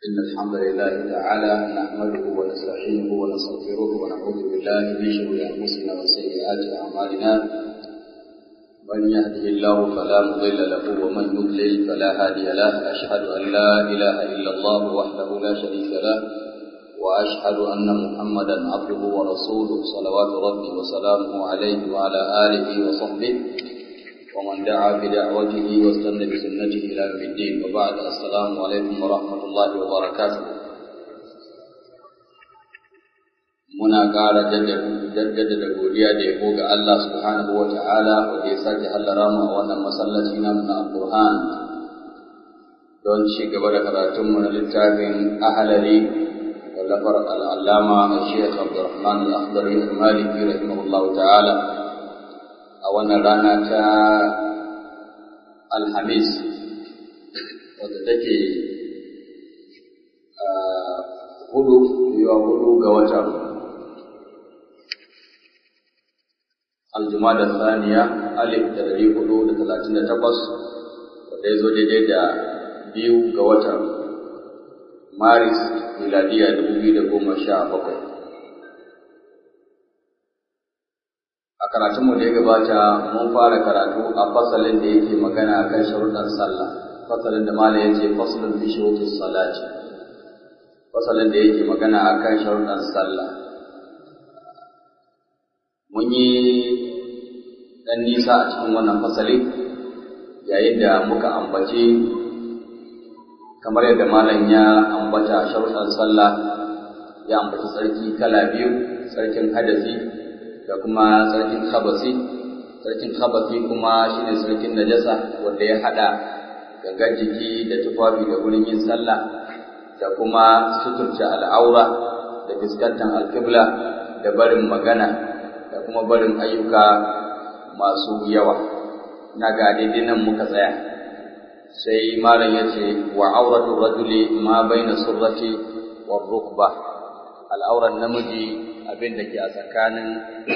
إن الحمد لله تعالى نحمده ونستعينه ونستغفره ونعوذ بالله من شرور أنفسنا وسيئات أعمالنا من يهده الله فلا مضل له ومن يضلل فلا هادي له أشهد أن لا إله إلا الله وحده لا شريك له وأشهد أن محمدا عبده ورسوله صلوات ربي وسلامه عليه وعلى آله وصحبه ومن دعا بدعوته واستنى بسنته إلى يوم الدين وبعد السلام عليكم ورحمة الله وبركاته muna ƙara jaddada da godiya da yabo ga Allah subhanahu wa ta'ala wanda ya sake hallara mu a wannan masallaci na na Al-Qur'an don ci gaba da karatunmu na littafin ahalari wallafar al'allama Sheikh Abdurrahman Al-Akhdari Al-Maliki rahimahullahu ta'ala a wannan rana ta Alhamis wadda take hudu yiwa hudu ga watan aljuma da saniya alif da dari hudu da talatin da takwas wadda ya zo daidai da biyu ga watan maris miladiya dubu biyu da goma sha bakwai a karatunmu da ya gabata mun fara karatu a fasalin da yake magana kan sharuɗan sallah fasalin da mala ya ce fasalin fi shuruɗin salati fasalin da yake magana a kan sharuɗan sallah mun yi ɗan nisa a cikin wannan fasali yayin da muka ambaci kamar yadda malam ya ambata sharuɗan sallah ya ambaci tsarki kala biyu tsarkin hadasi da kuma tsarkin khabasi tsarkin khabasi kuma shine tsarkin najasa wanda ya hada gangan jiki da tufafi da wurin yin sallah da kuma suturta al'aura da fuskantar alkibla da barin magana da kuma barin ayyuka masu yawa na ga daidai nan muka tsaya sai malam ya ce wa auratu rajuli ma baina surrati wa rukba al'auran namiji abin da ke a tsakanin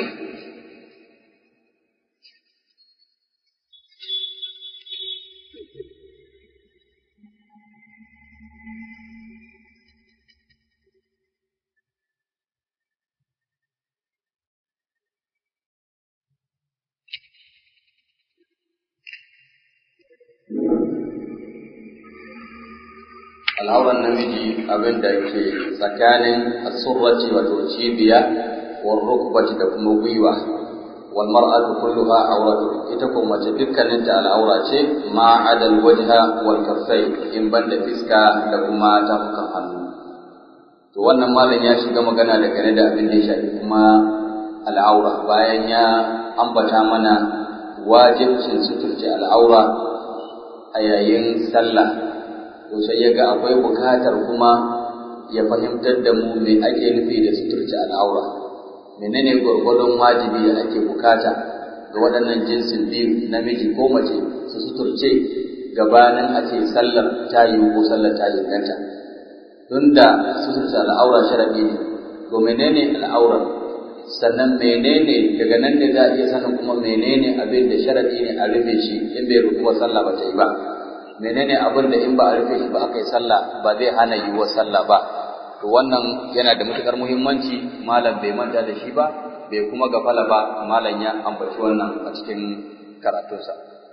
al'auran namiji abin da ke tsakanin asurrati wato cibiya wal rukbati da kuma gwiwa wal mar'atu kulluha awratu ita ko mace dukkanin ta al'aura ce ma adal wajha wal kaffai in banda fiska da kuma tafukan hannu to wannan malam ya shiga magana da gane da abin da ya shafi kuma al'aura bayan ya ambata mana wajibcin suturce al'aura a yayin sallah to sai ya ga akwai bukatar kuma ya fahimtar da mu me ake nufi da suturce al'aura menene gwargwadon wajibi da ake bukata ga waɗannan jinsin biyu namiji ko mace su suturce gabanin a ce sallar ta yi ko sallar ta inganta tun da suturce al'aura sharaɗi ne to menene al'aura sannan menene daga nan ne za a iya sanin kuma menene abin da sharaɗi ne a rufe shi in bai rufu sallah ba ta yi ba menene abin da in ba a rufe shi ba aka yi sallah ba zai hana yiwuwar sallah ba to wannan yana da matukar muhimmanci malam bai manta da shi ba bai kuma gafala ba malam ya ambaci wannan a cikin karatunsa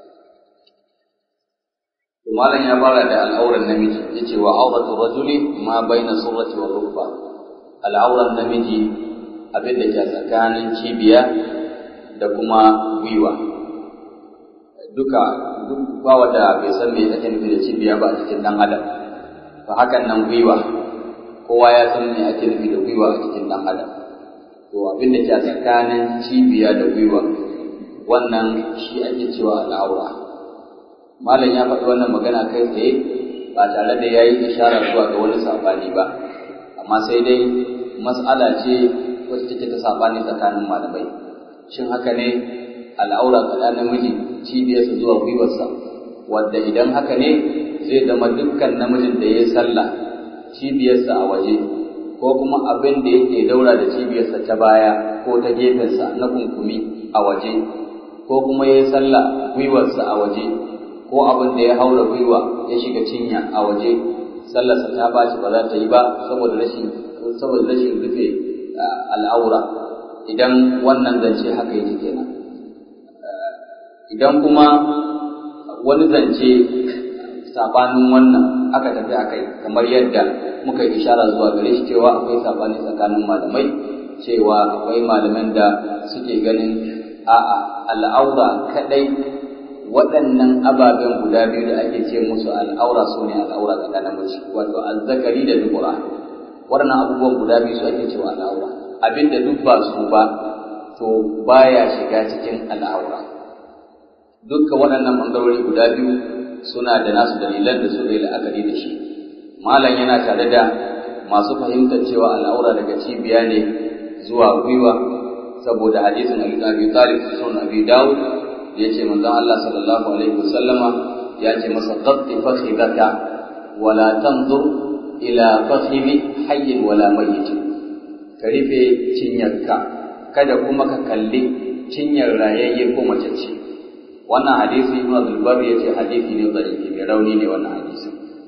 to malam ya fara da al'auran namiji yace wa auratu rajuli ma baina surrati wa rukba al'auran namiji abin da ke tsakanin cibiya da kuma gwiwa duka duk ba wanda bai san me ake nufi da cibiya ba a cikin dan adam to hakan nan gwiwa kowa ya san me ake nufi da gwiwa a cikin dan adam to abin da ke tsakanin cibiya da gwiwa wannan shi ake cewa al'aura malam ya faɗi wannan magana kai tsaye ba tare da yayi ishara zuwa ga wani sabani ba amma sai dai mas'ala ce wacce take ta sabani tsakanin malamai shin haka ne al'aura ga namiji cibiyarsa zuwa gwiwarsa wadda idan haka ne zai zama dukkan namijin da ya yi sallah cibiyarsa a waje ko kuma abin da yake daura da cibiyarsa ta baya ko ta gefensa na kunkumi a waje ko kuma ya yi sallah gwiwarsa a waje ko abin da ya haura gwiwa ya shiga cinya a waje sallarsa ta baci ba za ta yi ba saboda rashin saboda rashin rufe al'aura idan wannan zance haka yake kenan idan kuma wani zance sabanin wannan aka tafi akai kamar yadda muka yi ishara zuwa gare shi cewa akwai sabani tsakanin malamai cewa akwai malaman da suke ganin a'a al'aura kadai waɗannan ababen guda biyu da ake ce musu al'aura su ne al'aura ga namiji wato azzakari da dubura waɗannan abubuwan guda biyu su ake cewa al'aura abinda duk ba su ba to baya shiga cikin al'aura dukkan waɗannan ɓangarori guda biyu suna da nasu dalilan da su zai la'akari da shi malam yana tare da masu fahimtar cewa al'aura daga cibiya ne zuwa gwiwa saboda hadisin Ali Abi Talib sunan Abi Dawud yace manzon Allah sallallahu alaihi wasallama ya ce masa qatti fakhidaka wala tanzur ila fakhimi hayyin wala mayyit ka rufe cinyarka kada kuma ka kalli cinyar rayayye ko mace ce wannan hadisi Ibn Abdul Bar yace hadisi ne dhaifi mai rauni ne wannan hadisi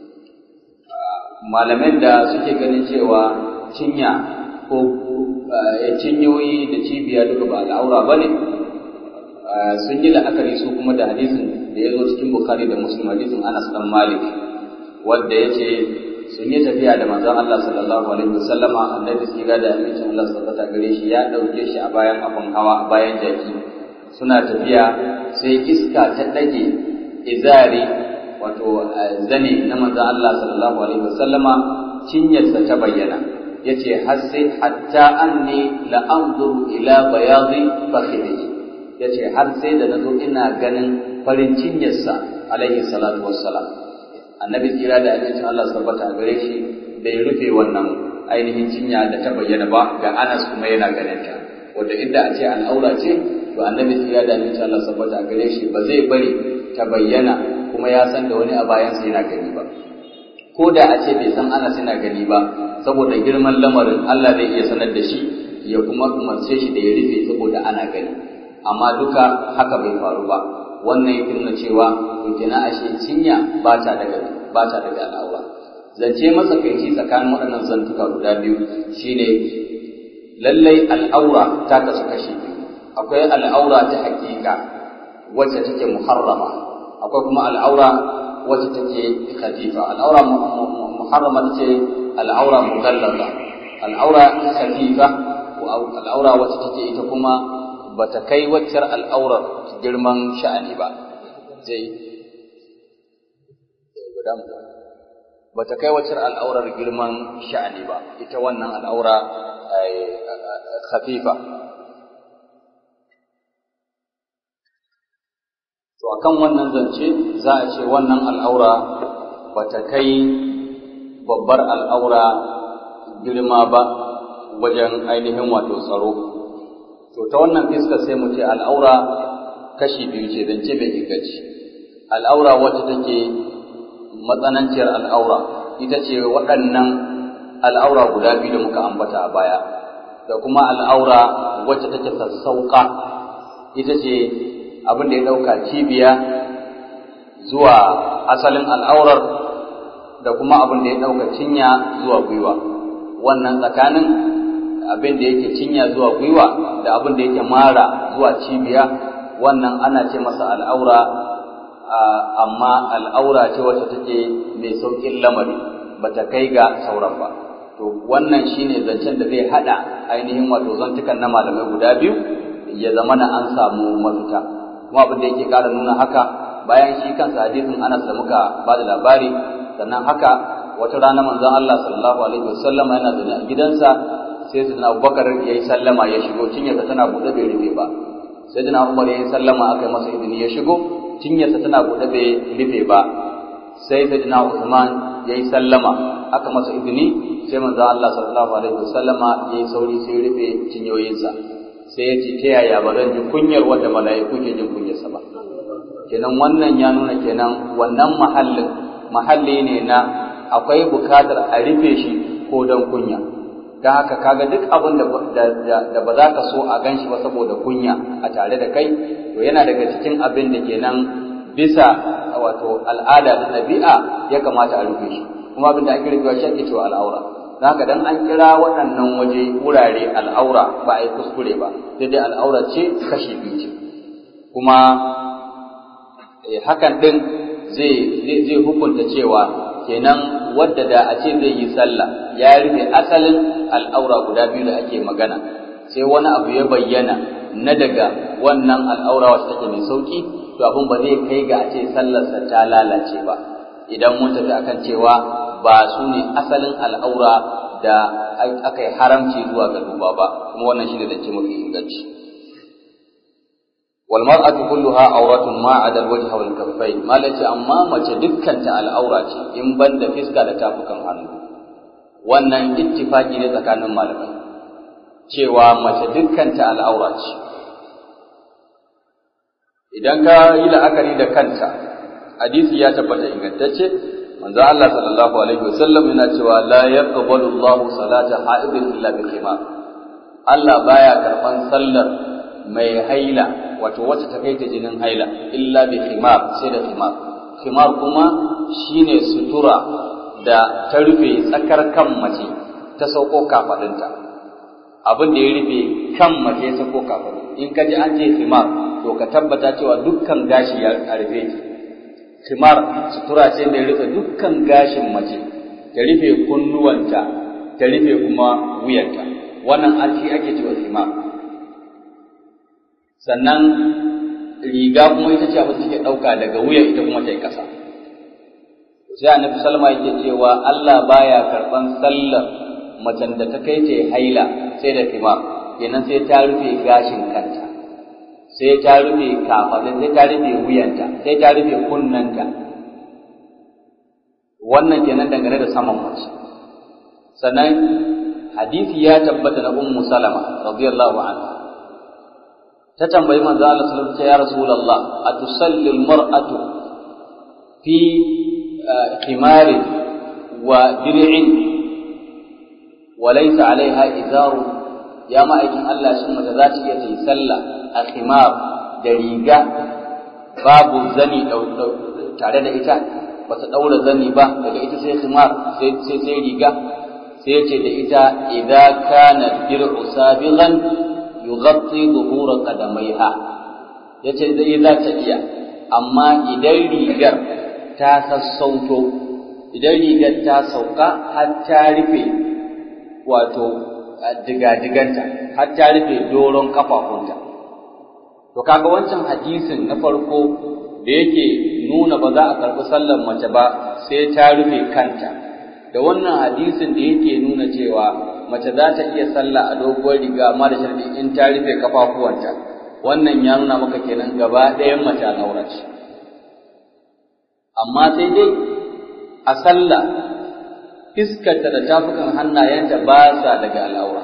malaman da suke ganin cewa cinya ko cinyoyi da cibiya duka ba al'aura bane sun yi la'akari su kuma da hadisin da ya zo cikin Bukhari da Muslim hadisin Anas dan Malik wanda ya ce sun yi tafiya da manzon Allah sallallahu alaihi wasallama annabi tsira da amincin Allah tabbata gare shi ya dauke shi a bayan abin hawa a bayan jaki suna tafiya sai iska ta dage izari wato zane na manzon Allah sallallahu alaihi wasallama cinyarsa ta bayyana yace har sai hatta anni la anzuru ila bayadi fakhidhi yace har sai da nazo ina ganin farin cinyarsa alaihi salatu wassalam annabi tsira da abincin Allah sabbata gare shi bai rufe wannan ainihin cinya da ta bayyana ba ga Anas kuma yana ganin ta wanda inda a ce al'aura ce to annabi tsira da abincin Allah sabbata gare shi ba zai bari ta bayyana kuma ya san da wani a bayansa yana gani ba ko da a ce bai san Anas yana gani ba saboda girman lamarin Allah zai iya sanar da shi ya kuma umarce shi da ya rufe saboda ana gani amma duka haka bai faru ba wannan yake nuna cewa to kenan ashe cinya ba ta daga ba ta daga al'aura zance matsakaici tsakanin waɗannan zantuka guda biyu shine lallai al'aura ta kasu kashi biyu akwai al'aura ta hakika wacce take muharrama akwai kuma al'aura wacce take khatifa al'aura muharrama ce al'aura mughallaza al'aura khatifa al'aura wacce take ita kuma bata kai waccar al'aurar girman sha'ani ba zai bata kai waccar al'aurar girman sha'ani ba ita wannan al'aura khafifa to akan wannan zance za a ce wannan al'aura bata kai babbar al'aura girma ba wajen ainihin wato tsaro to ta wannan fiska sai mu ce al'aura kashi biyu ce zance bai inganci al'aura wacce take matsananciyar al'aura ita ce waɗannan al'aura guda biyu da muka ambata a baya da kuma al'aura wacce take sassauƙa ita ce abin da ya ɗauka cibiya zuwa asalin al'aurar da kuma abin da ya ɗauka cinya zuwa gwiwa wannan tsakanin abin da yake cinya zuwa gwiwa da abin da yake mara zuwa cibiya wannan ana ce masa al'aura amma al'aura ce wacce take mai sauƙin lamari ba ta kai ga sauran ba to wannan shine zancen da zai haɗa ainihin wato zantukan na malamai guda biyu ya zama na an samu mafita kuma abin da yake ƙara nuna haka bayan shi kansa hadisin Anas da muka ba da labari sannan haka wata rana manzon Allah sallallahu alaihi wasallam yana zaune a gidansa sai sayyidina Abubakar yayi sallama ya shigo cinyarsa tana buɗe bai rufe ba sayyidina Umar yayi sallama aka yi masa izini ya shigo cinyarsa tana buɗe bai rufe ba sai sayyidina Uthman yayi sallama aka masa izini sai manzon Allah sallallahu alaihi wasallama yayi sauri sai rufe cinyoyinsa sai ya ce ta yaya ba zan ji kunyar wanda mala'iku ke jin kunyarsa ba kenan wannan ya nuna kenan wannan mahallin mahalli ne na akwai bukatar a rufe shi ko don kunya don haka kaga duk abin da ba za ka so a gan shi ba saboda kunya a tare da kai to yana daga cikin abin da kenan bisa wato al'ada da ɗabi'a ya kamata a rufe shi kuma abin da ake rufewa shi ake cewa al'aura don haka dan an kira waɗannan waje wurare al'aura ba a yi kuskure ba sai dai al'aura ce kashi biyu ce kuma hakan ɗin zai zai hukunta cewa kenan wadda da a ce zai yi sallah ya rufe asalin al'aura guda biyu da ake magana sai wani abu ya bayyana na daga wannan al'aura wacce take mai sauki to abin ba zai kai ga a ce sallarsa ta lalace ba idan mun tafi akan cewa ba su ne asalin al'aura da aka yi haramci zuwa ga duba ba kuma wannan shine da ce mafi inganci wal mar'atu kulluha awratun ma 'ada al-wajh wal kaffayn malaci amma mace dukkan ta al'aura ce in banda fiska da tafukan hannu wannan ittifaki ne tsakanin malamai cewa mace dukkan ta al'aura ce idan ka yi la'akari da kanta hadisi ya tabbata ingantacce manzo Allah sallallahu alaihi wasallam yana cewa la yaqbalu Allah salata haidin illa bi khimar Allah baya karban sallar mai haila wato wacce ta kai ta jinin haila illa bi khimar sai da khimar khimar kuma shine sutura da ta rufe tsakar kan mace ta sauko kafadinta abin da ya rufe kan mace ta sauko kafadin in ka ji an ce khimar to ka tabbata cewa dukkan gashi ya rufe ki khimar sutura ce mai rufe dukkan gashin mace ta rufe kunnuwanta ta rufe kuma wuyanta wannan an shi ake cewa khimar sannan riga kuma ita ce abin da take ɗauka daga wuya ita kuma ta yi ƙasa sai annabi salma yake cewa Allah baya karɓan sallar macen da ta kai ta haila sai da khimar kenan sai ta rufe gashin kanta sai ta rufe kafaɗin sai ta rufe wuyanta sai ta rufe kunnanta wannan kenan dangane da saman mace sannan hadisi ya tabbata na ummu salama radiyallahu anha ta tambayi manzo Allah sallallahu alaihi wasallam ya rasulullah atusalli almar'atu fi khimarin wa dir'in wa laysa alaiha izaru ya ma'aikin Allah shin mace za ta iya ta yi sallah a khimar da riga babu zani tare da ita ba ta ɗaura zani ba daga ita sai khimar sai sai riga sai ce da ita idza kana dir'u sabighan yughatti dhuhura qadamaiha yace zai za ta iya amma idan rigar ta sassauto idan rigar ta sauka har ta rufe wato digadiganta har ta rufe doron kafafunta to kaga wancan hadisin na farko da yake nuna ba za a karɓi sallar mace ba sai ta rufe kanta da wannan hadisin da yake nuna cewa mace za ta iya sallah a doguwar riga amma da sharɗi in ta rufe kafafuwanta wannan ya nuna maka kenan gaba ɗayan mace al'aura ce amma sai dai a sallah fiskarta da tafukan hannayenta ba sa daga al'aura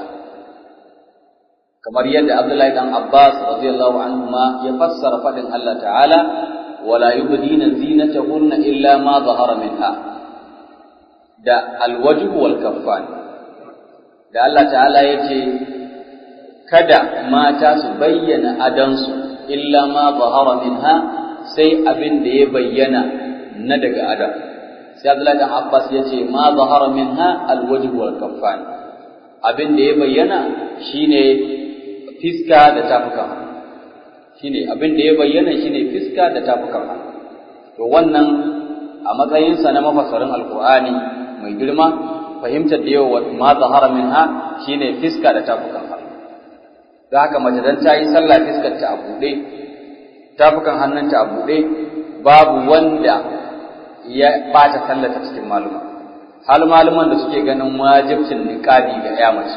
kamar yadda Abdullahi dan Abbas radiyallahu anhu ma ya fassara fadin Allah ta'ala wala yubdina zinatahunna illa ma zahara minha da alwajhu wal kaffan da Allah ta'ala yace kada mata su bayyana adansu illa ma zahara minha sai abin da ya bayyana na daga adam sai Abdullahi dan Abbas yace ma zahara minha alwajhu wal kaffan abin da ya bayyana shine fiska da tafukan hannu shine abin da ya bayyana shine fiska da tafukan hannu to wannan a matsayinsa na mafasarin alkur'ani mai girma fahimtar da yawa ma zahara minha shine fiska da tafukan hannu da haka mace dan ta yi sallah fiskar ta a buɗe tafukan hannunta a buɗe babu wanda ya ɓata sallata cikin maluma hal maluman da suke ganin wajibcin niqabi ga ya mace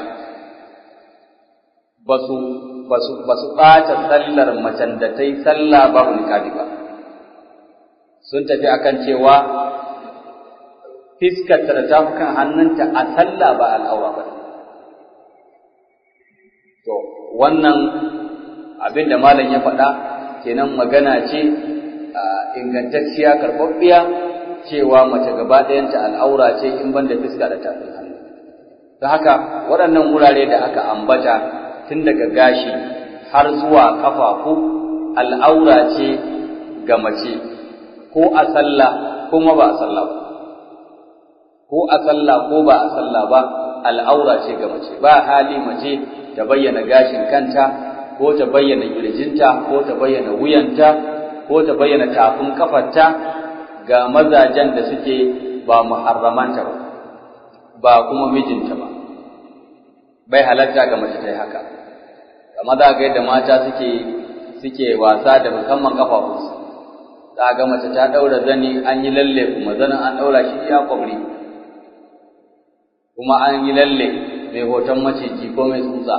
ba su ɓata sallar macen da ta yi sallah babu niƙabi ba sun tafi akan cewa fiskarta da tafukan hannunta a sallah ba al'aura ba to wannan abin da malam ya faɗa kenan magana ce ingantacciya karɓaɓɓiya cewa mace gaba ɗayanta al'aura ce in ban da fiska da tafin hannu ta haka waɗannan wurare da aka ambata tun daga gashi har zuwa kafafu al'aura ce ga mace ko a sallah kuma ba a sallah ba ko a sallah ko ba a sallah ba al'aura ce ga mace ba hali mace ta bayyana gashin kanta ko ta bayyana kirjinta ko ta bayyana wuyanta ko ta bayyana tafin kafarta ga mazajen da suke ba muharramanta ba ba kuma mijinta ba bai halatta ga mace ta yi haka amma za ga yadda mata suke suke wasa da musamman kafafunsu za ga mace ta ɗaura zani an yi lalle kuma zanin an ɗaura shi iya kwabri kuma an yi lalle mai hoton maciji ko mai tsutsa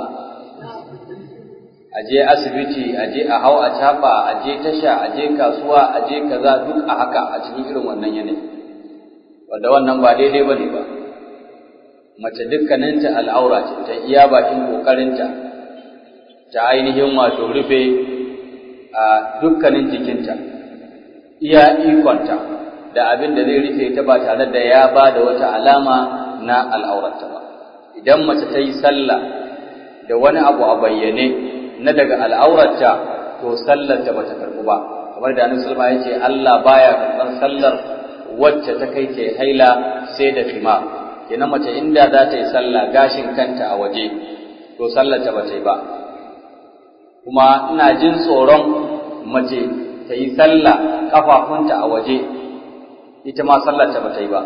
a je asibiti a je a hau a caɓa a je tasha a je kasuwa a je kaza duk a haka a cikin irin wannan yanayi wanda wannan ba daidai ba ne ba mace dukkaninta al'aura ce ta iya bakin ƙoƙarinta ta ainihin wato rufe a dukkanin jikinta iya ikonta da abin da zai rufe ta ba tare da ya ba da wata alama na al'aurarta ba idan mace ta yi sallah da wani abu a bayyane na daga al'aurarta to sallarta ba ta karɓu ba kamar da annabi sallallahu ya ce Allah baya karɓar sallar wacce ta kai ta haila sai da fima kenan mace inda za ta yi sallah gashin kanta a waje to sallarta ba ta yi ba kuma ina jin tsoron mace ta yi sallah kafafunta a waje ita ma sallarta ba ta yi ba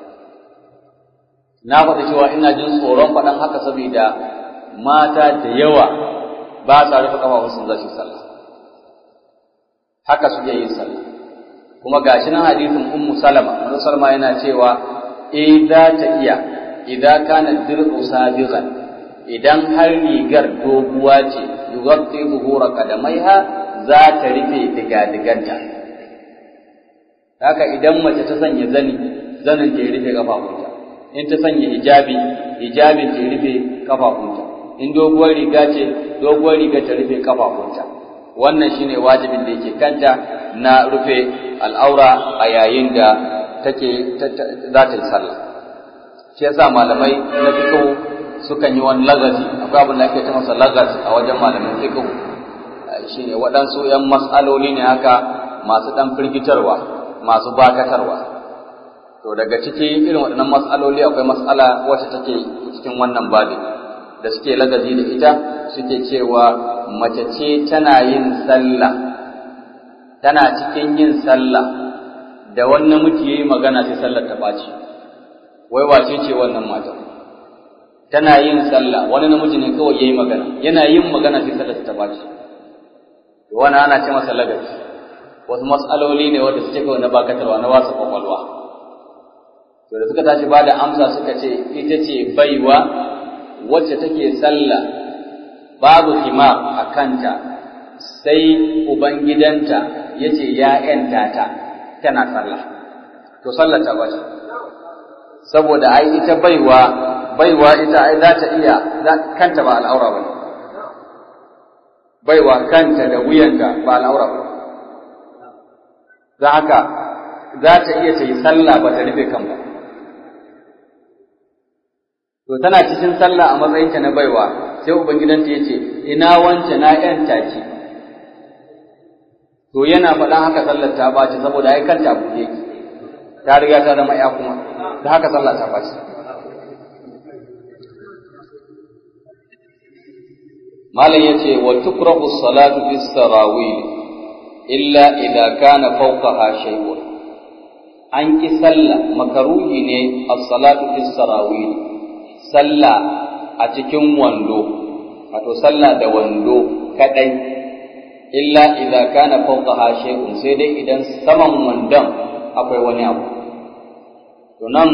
na faɗi cewa ina jin tsoron faɗan haka saboda mata da yawa ba sa rufe kafafunsu za su yi sallah haka suke yin sallah kuma gashi nan hadisin ummu salama ummu salama yana cewa eh za ta iya idan kana dir'u sabiqan idan har rigar doguwa ce yughatti zuhura qadamaiha za ta rufe diga-diganta haka idan mace ta sanya zani zanin ta rufe kafafunta in ta sanya hijabi hijabin ta rufe kafafunta in doguwar riga ce doguwar riga ta rufe kafafunta wannan shine wajibin da yake kanta na rufe al'aura a yayin da take za ta yi sallah shi yasa malamai na fiqh sukan yi wani lagazi akwai abin da ake ta masa lagaz a wajen malamin fiqh shine waɗansu ‘yan mas'aloli ne haka masu ɗan firgitarwa masu bakatarwa to daga ciki irin waɗannan mas'aloli akwai mas'ala wacce take cikin wannan babin da suke lagazi da ita suke cewa mace ce tana yin sallah tana cikin yin sallah da wani namiji yayi magana sai sallar ta ɓaci wai wace ce wannan mata tana yin sallah wani namiji ne kawai yayi magana yana yin magana sai sallar ta ɓaci wani ana ce masa lagaci wasu matsaloli ne wanda suke kawai na bakatarwa na wasu kwakwalwa to da suka tashi ba da amsa suka ce ita ce baiwa wacce take sallah babu himar a kanta sai ubangidanta ya ce ya ‘yanta ta tana sallah to sallah ta bace saboda ai ita baiwa baiwa ita ai za ta iya kanta ba al'aura ba ne baiwa kanta da wuyanta ba al'aura ba za haka za ta iya ta yi sallah ba ta rufe kan ba to tana cikin sallah a matsayinta na baiwa sai ubangidanta ya ce ina wance na yanta ki to yana faɗan haka sallar ta ɓaci saboda ai kanta buɗe ki ta riga ta zama ya kuma da haka sallah ta ɓaci malam yace wa tukrahu salatu bis sarawil illa idza kana fawqaha shay'un an ki sallah makaruhi ne as-salatu bis sarawil sallah a cikin wando wato sallah da wando kadai illa idza kana fawqaha shay'un sai dai idan saman wandon akwai wani abu to nan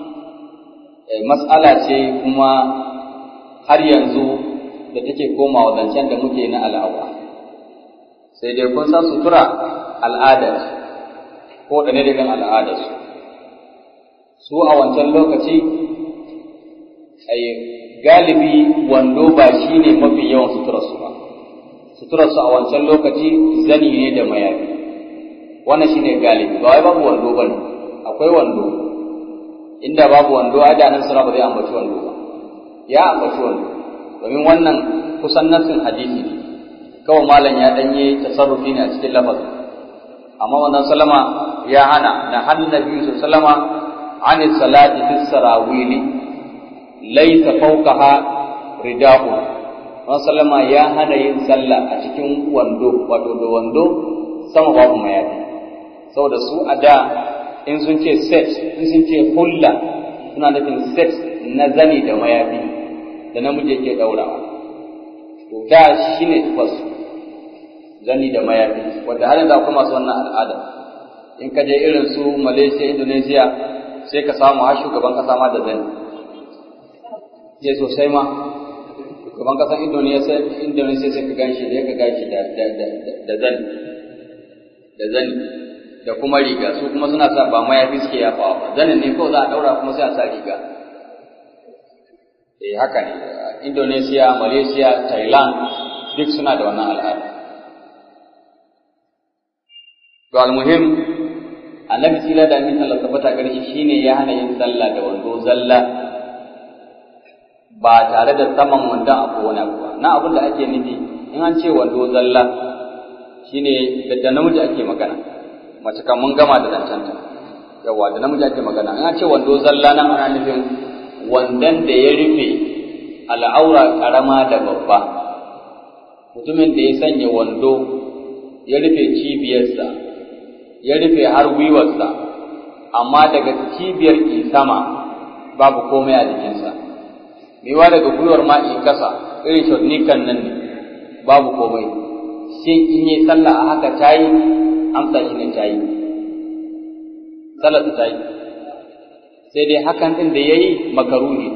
mas'ala ce kuma har yanzu da take komawa zancen da muke na al'aura sai dai kun san sutura al'ada ko da ne daga al'adarsu su a wancan lokaci ai galibi wando ba shi ne mafi yawan suturarsu ba suturarsu a wancan lokaci zani ne da mayafi wannan shi ne galibi ba wai babu wando ba ne akwai wando inda babu wando a da nan suna ba zai ambaci wando ba ya ambaci wando domin wannan kusan nassin hadisi ne kawai malam ya danye tasarrufi ne a cikin lafazin amma wannan salama ya hana na hannun nabi sallama عن الصلاة في السراويل ليس فوقها رداء sallama ya hana yin sallah a cikin wando wato da wando sama babu mayafi saboda su a da in sun ce set in sun ce hulla suna nufin set na zani da mayafi da namiji yake daurawa to da shi ne tufasu zani da mayafi wanda har yanzu akwai masu wannan al'ada in ka je irin su malaysia indonesia sai ka samu har shugaban kasa ma da zani je sosai ma shugaban kasan indonesia indonesia sai ka ganshi da ka ganshi da da zani da zani da kuma riga su kuma suna sa ba mayafi suke yafawa ba zanin ne kawai za a daura kuma sai a sa riga eh haka ne indonesia malaysia thailand duk suna da wannan al'ada to almuhim annabi sila da min Allah tabbata gare shi shine ya hana yin sallah da wando zalla ba tare da saman wandon abu wani abu ba na abin da ake nufi in an ce wando zalla shine da namiji ake magana mace kan mun gama da zancanta yawa da namiji ake magana in an ce wando zalla nan ana nufin wandon da ya rufe al'aura karama da babba mutumin da ya sanya wando ya rufe cibiyarsa ya rufe har gwiwarsa amma daga cibiyar ki sama babu komai a jikinsa mewa daga gwiwar ma in kasa irin shornikan nan ne babu komai shin in yi sallah a haka ta yi amsa shi ne ta yi sallah ta yi sai dai hakan ɗin da ya yi makaruhi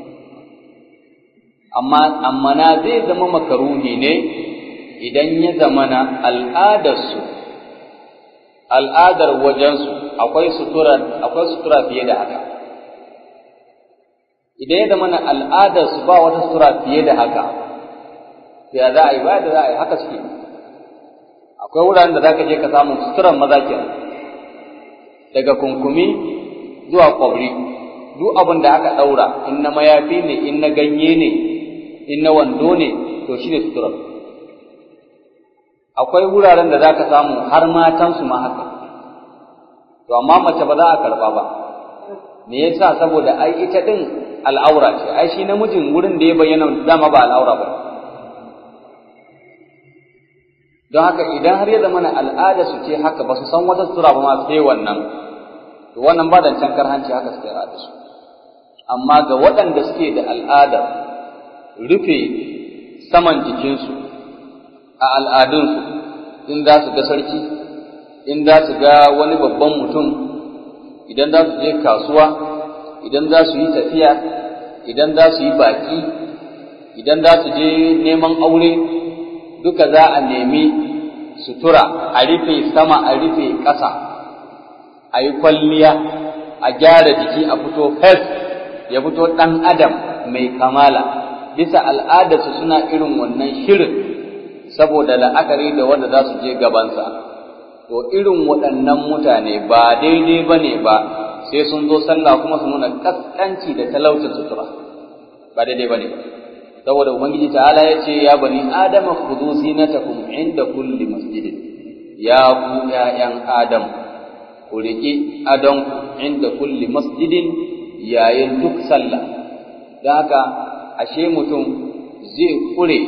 amma amma na zai zama makaruhi ne idan ya zamana al'adarsu al'adar wajensu akwai sutura akwai sutura fiye da haka idan ya zamana al'adarsu ba wata sutura fiye da haka ya za a yi ba da za a yi haka suke akwai wuraren da za ka je ka samu suturan maza kenan daga kunkumi zuwa kwabri duk abin da aka ɗaura in na mayafi ne in na ganye ne in na wando ne to shi ne suturar akwai wuraren da za ka samu har matansu ma haka to amma mace ba za a karɓa ba me yasa saboda ai ita ɗin al'aura ce ai shi namijin wurin da ya bayyana dama ba al'aura ba don haka idan har ya zama na al'ada su ce haka ba su san wata sutura ba ma sai wannan to wannan ba da can karhanci haka suke al'ada su amma ga waɗanda suke da al'adar rufe saman jikinsu a al'adunsu in za su ga sarki in za su ga wani babban mutum idan za su je kasuwa idan za su yi tafiya idan za su yi baki idan za su je neman aure duka za a nemi sutura a rufe sama a rufe ƙasa a yi kwalliya a gyara jiki a fito fes ya fito ɗan adam mai kamala bisa al'adarsu suna irin wannan shirin saboda la'akari da wanda za su je gabansa to irin waɗannan mutane ba daidai ba ne ba sai sun zo sallah kuma su nuna kaskanci da talaucin sutura ba daidai ba ne saboda ubangiji ta'ala ya ce ya bani adama khudhu zinatakum inda kulli masjidin ya ku ƴaƴan adam ku riƙi adonku inda kulli masjidin yayin duk sallah don haka ashe mutum zai kure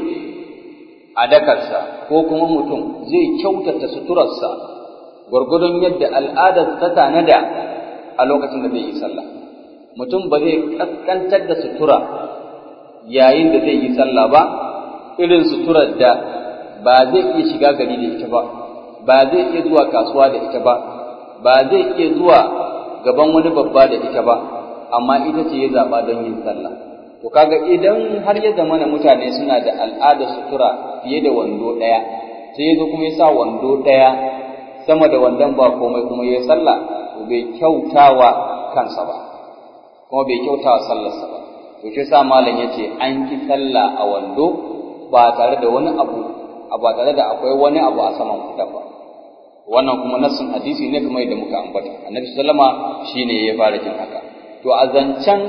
a dakarsa ko kuma mutum zai kyautata suturarsa gwargwadon yadda al'adar ta tanada a lokacin da zai yi sallah mutum ba zai kaskantar da sutura yayin da zai yi sallah ba irin suturar da ba zai iya shiga gari da ita ba ba zai iya zuwa kasuwa da ita ba ba zai iya zuwa gaban wani babba da ita ba amma ita ce ya zaɓa don yin sallah to kaga idan har ya zama na mutane suna da al'adar sutura fiye da wando ɗaya sai ya zo kuma ya sa wando ɗaya sama da wandon ba komai kuma ya sallah to bai kyautawa kansa ba kuma bai kyautawa sallarsa ba to shi sa malam yace an ki sallah a wando ba tare da wani abu ba tare da akwai wani abu a saman fitar ba wannan kuma nassin hadisi ne kamar yadda muka ambata annabi sallama shine ya fara jin haka to a zancen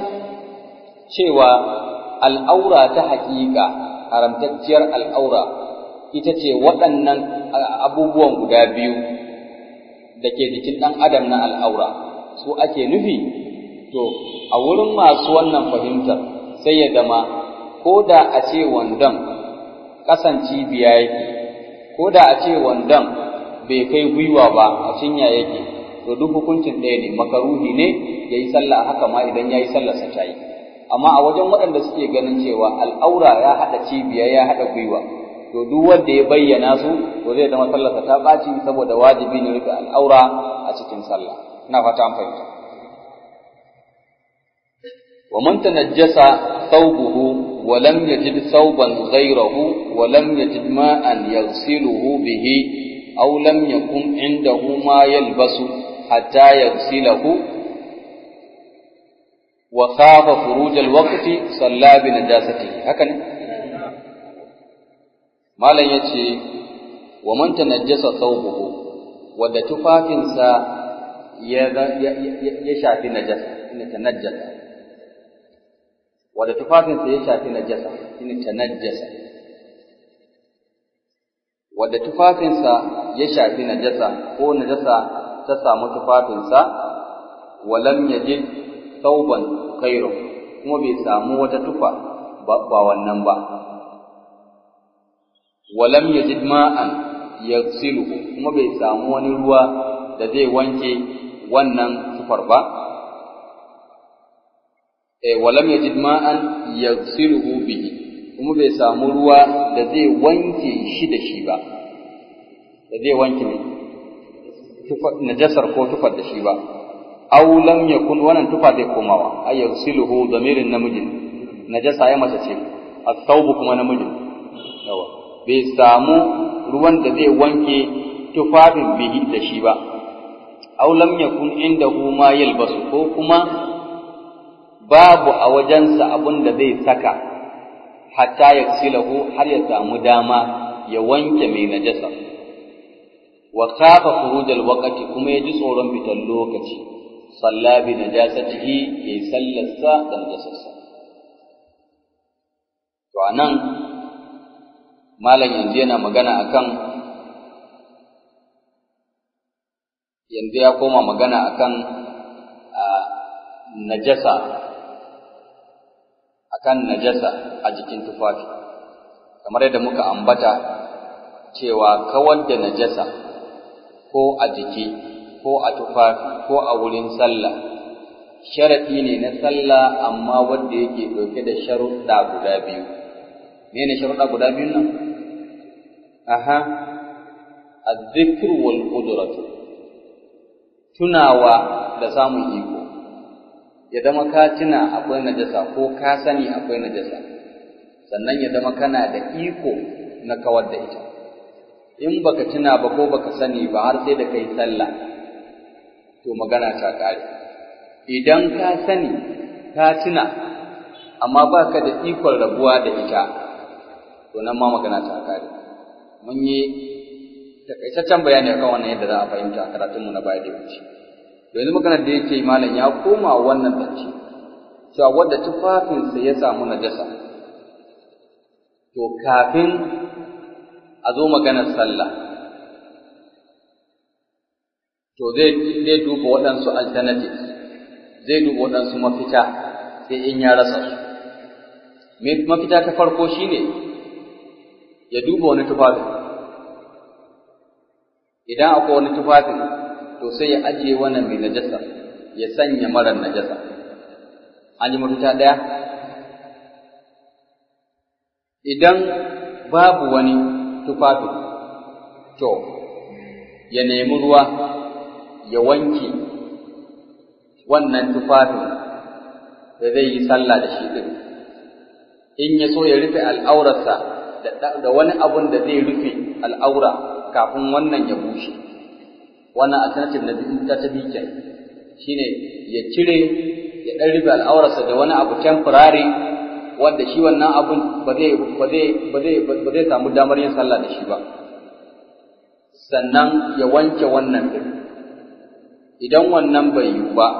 cewa al'aura ta haƙiƙa haramtacciyar al'aura ita ce waɗannan abubuwan guda biyu da ke jikin ɗan adam na al'aura su ake nufi to a wurin masu wannan fahimtar sai ya zama ko da a ce wandon ƙasan cibiya yake ko da a ce wandon bai kai gwiwa ba a cinya yake to duk hukuncin ɗaya ne makaruhi ne ya yi sallah haka ma idan ya yi sallarsa ta yi amma a wajen waɗanda suke ganin cewa al'aura ya haɗa cibiya ya haɗa gwiwa to duk wanda ya bayyana su to zai zama sallarsa ta ɓaci saboda wajibi ne rufe al'aura a cikin sallah ina fata an fahimta wa man tanajjasa thawbuhu wa lam yajid thawban ghayrahu wa lam yajid ma'an yaghsiluhu bihi aw lam yakun indahu ma yalbasu hatta yaghsilahu wa khafa furuj al-waqti salla bi najasatihi haka ne malam yace wa man tanajjasa thawbuhu wadda tufafinsa ya ya shafi najasa ina tanajjasa wadda tufafinsa ya shafi najasa ina tanajjasa wadda tufafinsa ya shafi najasa ko najasa ta samu tufafinsa walam yajid thawban khairu kuma bai samu wata tufa ba wannan ba walam yajid ma'an yaghsiluhu kuma bai samu wani ruwa da zai wanke wannan tufar ba eh walam yajid ma'an yaghsiluhu bihi kuma bai samu ruwa da zai wanke shi da shi ba da zai wanke mai najasar ko tufar da shi ba aw lam yakun wannan tufa zai komawa ay yaghsiluhu damirin namijin najasa ya mace ce at-thawb kuma namijin yawa bai samu ruwan da zai wanke tufafin bihi da shi ba aw lam yakun indahu ma yalbasu ko kuma babu a wajensa abin da zai saka hatta yaghsilahu har ya samu dama ya wanke mai najasa wa khafa khurujal waqti kuma yaji tsoron fitar lokaci salla bi najasatihi yayi sallarsa da najasarsa to anan malam yanzu yana magana akan yanzu ya koma magana akan najasa akan najasa a jikin tufafi kamar yadda muka ambata cewa kawar da najasa ko a jiki ko a tufafi ko a wurin sallah sharaɗi ne na sallah amma wanda yake ɗauke da sharuɗa guda biyu me ne sharuɗa guda biyu nan aha azzikr wal qudratu tunawa da samun iko ya zama ka tuna akwai najasa ko ka sani akwai najasa sannan ya zama kana da iko na kawar da ita in baka tuna ba ko baka sani ba har sai da kai sallah to magana ta kare idan ka sani ka tuna amma baka da ikon rabuwa da ita to nan ma magana ta kare mun yi takaitaccen bayani akan wannan yadda za a fahimta karatunmu na baya da wuce yanzu maganar da yake malam ya koma wannan zance cewa wadda tufafinsa ya samu najasa to kafin a zo maganar sallah to zai zai duba waɗansu alternatives zai duba waɗansu mafita sai in ya rasa su mafita ta farko shine ya duba wani tufafin idan akwai wani tufafin to sai ya ajiye wannan mai najasa ya sanya marar najasa an yi mafita ɗaya idan babu wani tufafi to ya nemi ruwa ya wanke wannan tufafin da zai yi sallah da shi ɗin in ya so ya rufe al'aurarsa da wani abun da zai rufe al'aura kafin wannan ya bushe wannan alternative na ta ta bi shine ya cire ya ɗan rufe al'aurarsa da wani abu temporary wanda shi wannan abun ba zai ba zai ba zai ba zai samu damar yin sallah da shi ba sannan ya wanke wannan din idan wannan bai yiwu ba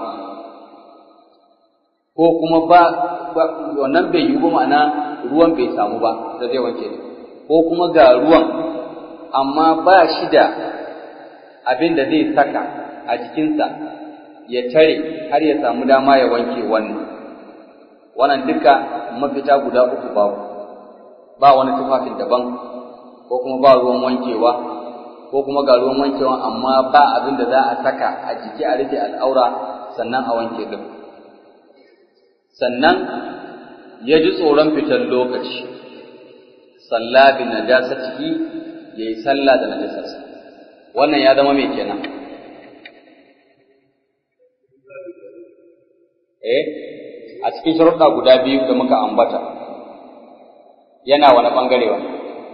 ko kuma ba wannan bai yiwu ba ma'ana ruwan bai samu ba da zai wanke ko kuma ga ruwan amma ba shi da abin da zai saka a jikinsa ya tare har ya samu dama ya wanke wannan wannan duka mafita guda uku babu ba wani tufafin daban ko kuma ba ruwan wankewa ko kuma ga ruwan wankewa amma ba abin da za a saka a jiki a rufe al'aura sannan a wanke din sannan ya ji tsoron fitar lokaci salla bi najasatihi yayi sallah da najasarsa wannan ya zama mai kenan eh a cikin sharuɗa guda biyu da muka ambata yana wani ɓangare wani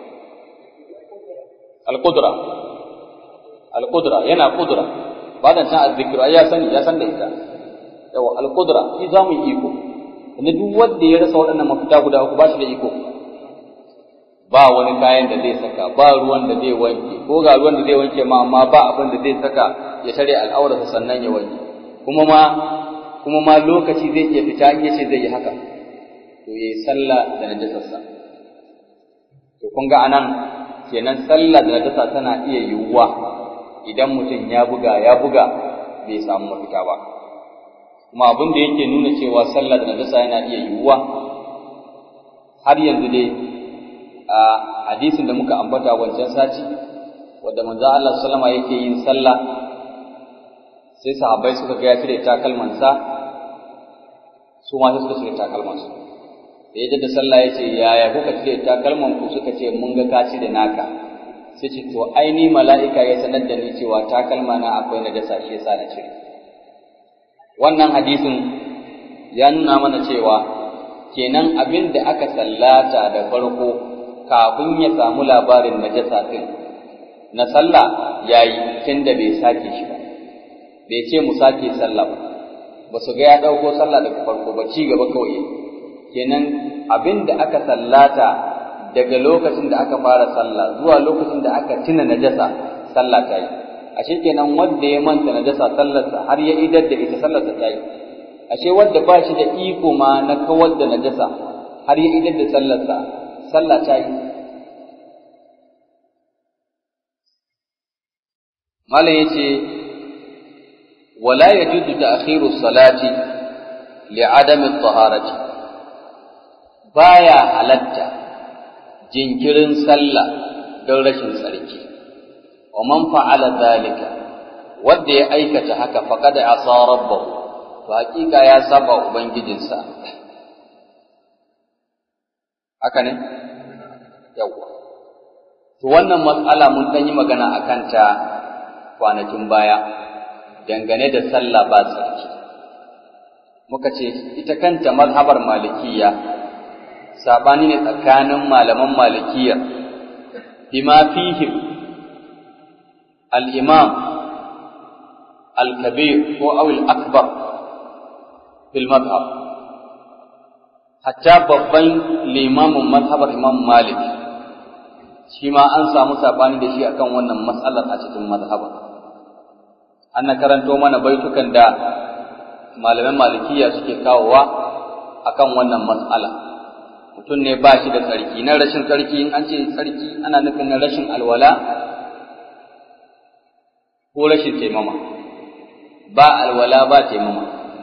al-qudra al-qudra yana qudra ba da san azzikiru ai ya sani ya san da ita yawa al-qudra shi zamu iko inda duk wanda ya rasa waɗannan mafita guda uku ba shi da iko ba wani kayan da zai saka ba ruwan da zai wanke ko ga ruwan da zai wanke ma amma ba abin da zai saka ya tare al'aurarsa sannan ya wanke kuma ma kuma ma lokaci zai iya fita in yace zai yi haka to yayi sallah da najasarsa to kun ga anan kenan sallah da najasa tana iya yiwuwa idan mutum ya buga ya buga bai samu mafita ba kuma abin da yake nuna cewa sallah da najasa yana iya yiwuwa har yanzu dai a hadisin da muka ambata wancan sati wanda manzo Allah sallama yake yin sallah sai sahabbai suka ga ya cire takalmansa su ma sai suka cire takalmansu da ya da sallah ya ce yaya kuka cire takalman ku suka ce mun ga ka cire naka sai ce to ai ni mala'ika ya sanar da ni cewa takalma na akwai na dasa shi yasa na cire wannan hadisin ya nuna mana cewa kenan abin da aka sallata da farko kafin ya samu labarin najasa din na sallah yayi tunda bai sake shi ba bai ce mu sake sallah ba ba su ga ya ɗauko sallah daga farko ba ci gaba kawai kenan abin da aka sallata daga lokacin da aka fara sallah zuwa lokacin da aka tuna najasa sallah ta yi ashe kenan wanda ya manta najasa sallarsa har ya idar da ita sallarsa ta yi ashe wanda ba shi da iko ma na kawar da najasa har ya idar da sallarsa sallah ta yi malam yace ولا يجوز تأخير الصلاة لعدم الطهارة بايا halatta jinkirin sallah don rashin tsarki wa man fa'ala zalika wanda ya aikata haka faqad asa rabbahu to hakika ya saba ubangijinsa haka ne yawa to wannan matsala mun dan yi magana akan ta kwanakin baya dangane da sallah ba tsarki muka ce ita kanta mazhabar malikiya sabani ne tsakanin malaman malikiya bima fihim al-imam al-kabir ko aw al-akbar fil madhhab hatta babban limamin mazhabar imam malik shi ma an samu sabani da shi akan wannan matsalar a cikin mazhabar ana karanto mana baitukan da malaman malikiya suke kawowa akan wannan mas'ala mutum ne ba shi da tsarki na rashin tsarki in an ce tsarki ana nufin na rashin alwala ko rashin taimama ba alwala ba taimama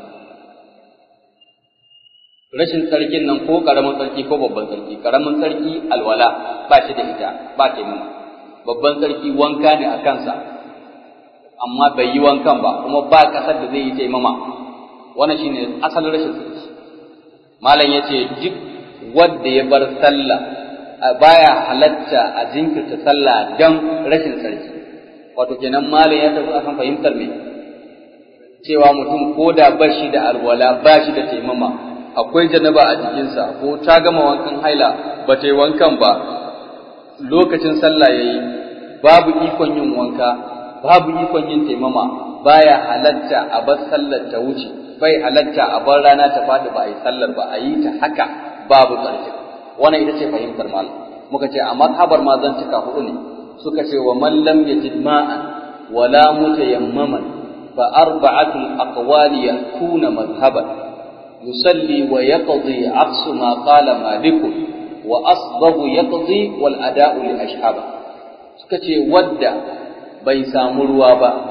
rashin tsarkin nan ko karamin tsarki ko babban tsarki karamin tsarki alwala ba shi da ita ba taimama babban tsarki wanka ne a kansa amma bai yi wankan ba kuma ba kasar da zai yi taimama wannan shine asalin rashin tsarki malam yace duk wanda ya bar sallah baya halatta a jinkirta sallah dan rashin tsarki wato kenan malam ya tafi akan fahimtar me cewa mutum ko da ba shi da alwala ba shi da taimama akwai janaba a jikinsa ko ta gama wankan haila ba ta yi wankan ba lokacin sallah yayi babu ikon yin wanka babu ikon yin taimama baya halatta a bar sallar ta wuce bai halatta a bar rana ta faɗi ba a yi sallar ba a yi ta haka babu tsarki wannan ita ce fahimtar malam muka ce a mazhabar ma zan cika hudu ne suka ce wa man lam yajid ma'an wala mutayammaman fa arba'atul aqwali yakuna madhhaban yusalli wa yaqdi aqsu ma qala malik wa asbahu yaqdi wal ada'u li ashhaba suka ce wadda bai samu ruwa ba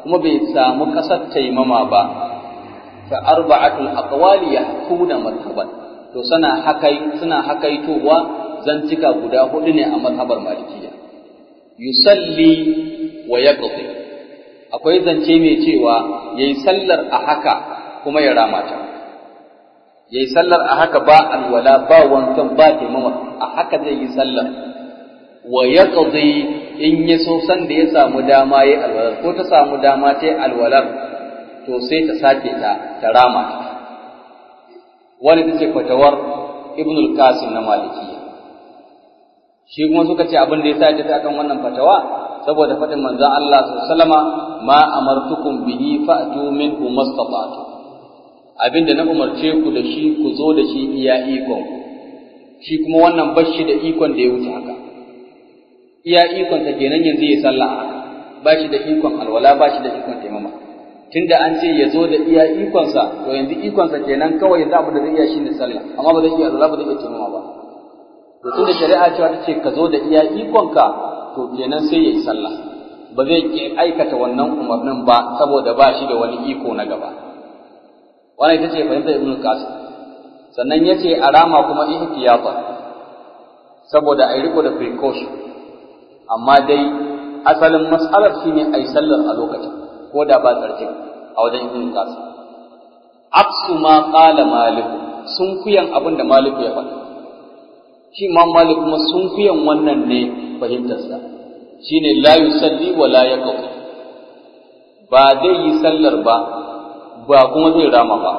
kuma bai samu ƙasar taimama ba fa arba'atul aqwali yahkuna madhhaban to suna hakai suna hakaitowa zantika guda hudu ne a mazhabar malikiya yusalli wa yaqdi akwai zance mai cewa yayi sallar a haka kuma ya rama ta yayi sallar a haka ba alwala ba wankan ba taimama a haka zai yi sallar wa yaqdi in ya so san da ya samu dama yayi alwala ko ta samu dama ta alwalar to sai ta sake ta ta rama ta wani ta ce fatawar ibn al-qasim na malikiya shi kuma suka ce abin da ya sa ta kan wannan fatawa saboda faɗin manzon Allah sallama ma amartukum bihi fa'tu minhu mastata'tu abinda na umarce ku da shi ku zo da shi iya ikon shi kuma wannan bashi da ikon da ya wuce haka iya ikon ta kenan yanzu ya sallah haka ba shi da ikon alwala ba shi da ikon taimama tunda an ce ya zo da iya ikonsa to yanzu ikonsa kenan kawai yanzu abu da zai iya shine sallah amma ba zai iya alwala ba zai iya taimama ba to tunda shari'a cewa ta ce ka zo da iya ikonka to kenan sai ya yi sallah ba zai ki aikata wannan umarnin ba saboda ba shi da wani iko na gaba wannan ita ce fahimtar ibnu qasim sannan ya ce a rama kuma ihtiyata saboda a riko da precaution amma dai asalin mas'alar shine a yi sallar a lokacin ko da ba tsarkin a wajen ibnu qasim aksu ma qala malik sun kuyan abin da malik ya faɗa shi imam malik kuma sun kuyan wannan ne fahimtarsa shine la yusalli wa la yaqdi ba zai yi sallar ba ba kuma zai rama ba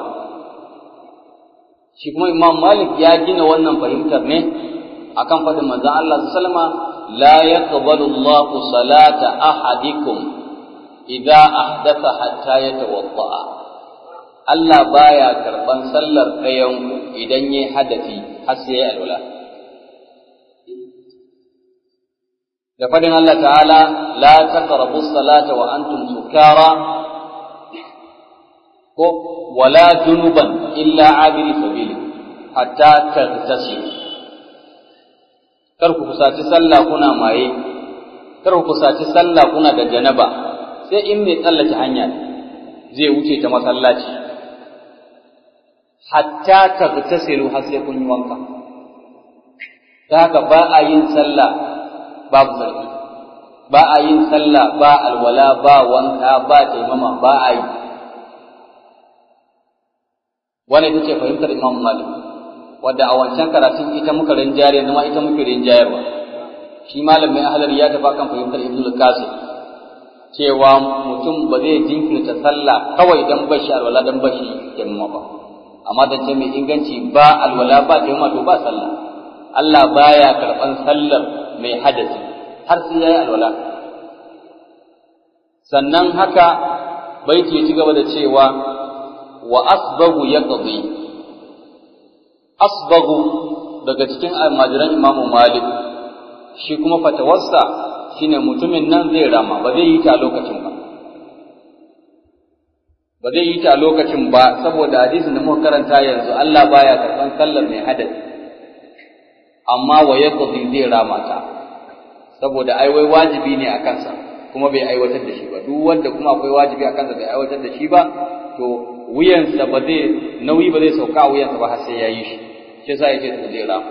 shi kuma imam malik ya gina wannan fahimtar ne akan faɗin manzon Allah sallama la yaqbalu Allahu salata ahadikum idza ahdatha hatta yatawadda Allah baya karban sallar ɗayan idan yayi hadasi har sai ya alwala da fadin Allah ta'ala la taqrabu salata wa antum sukara ko wala junuban illa abiri sabili hatta tagtasilu kar ku kusaci sallah kuna maye kar ku kusaci sallah kuna da janaba sai in mai tsallake hanya zai wuce ta masallaci hatta tagtasilu har sai kun yi wanka ta haka ba a yin sallah babu sarki ba a yin sallah ba alwala ba wanka ba taimama ba a yi wani ita ce fahimtar imam malik wadda a wancan karatun ita muka rinjayar yanzu ma ita muke rinjayarwa shi malam mai ahalar ya tafi kan fahimtar ibnu al-qasim cewa mutum ba zai jinkirta sallah kawai dan bashi alwala dan bashi taimama ba amma da ce mai inganci ba alwala ba taimama to ba sallah Allah baya karban sallar mai hadasi har sai yayi alwala sannan haka baiti ya ci gaba da cewa wa asbagu yaqdi asbagu daga cikin almajiran imamu malik shi kuma fatawarsa shine mutumin nan zai rama ba zai yi ta a lokacin ba ba zai yi ta a lokacin ba saboda hadisin da muka karanta yanzu Allah baya karban sallar mai hadasi amma wa yaqdi zai rama ta saboda ai wai wajibi ne a kansa kuma bai aiwatar da shi ba duk wanda kuma akwai wajibi a kansa bai aiwatar da shi ba to wuyansa ba zai nauyi ba zai sauka a wuyansa ba har sai ya yi shi shi yasa yake to zai rama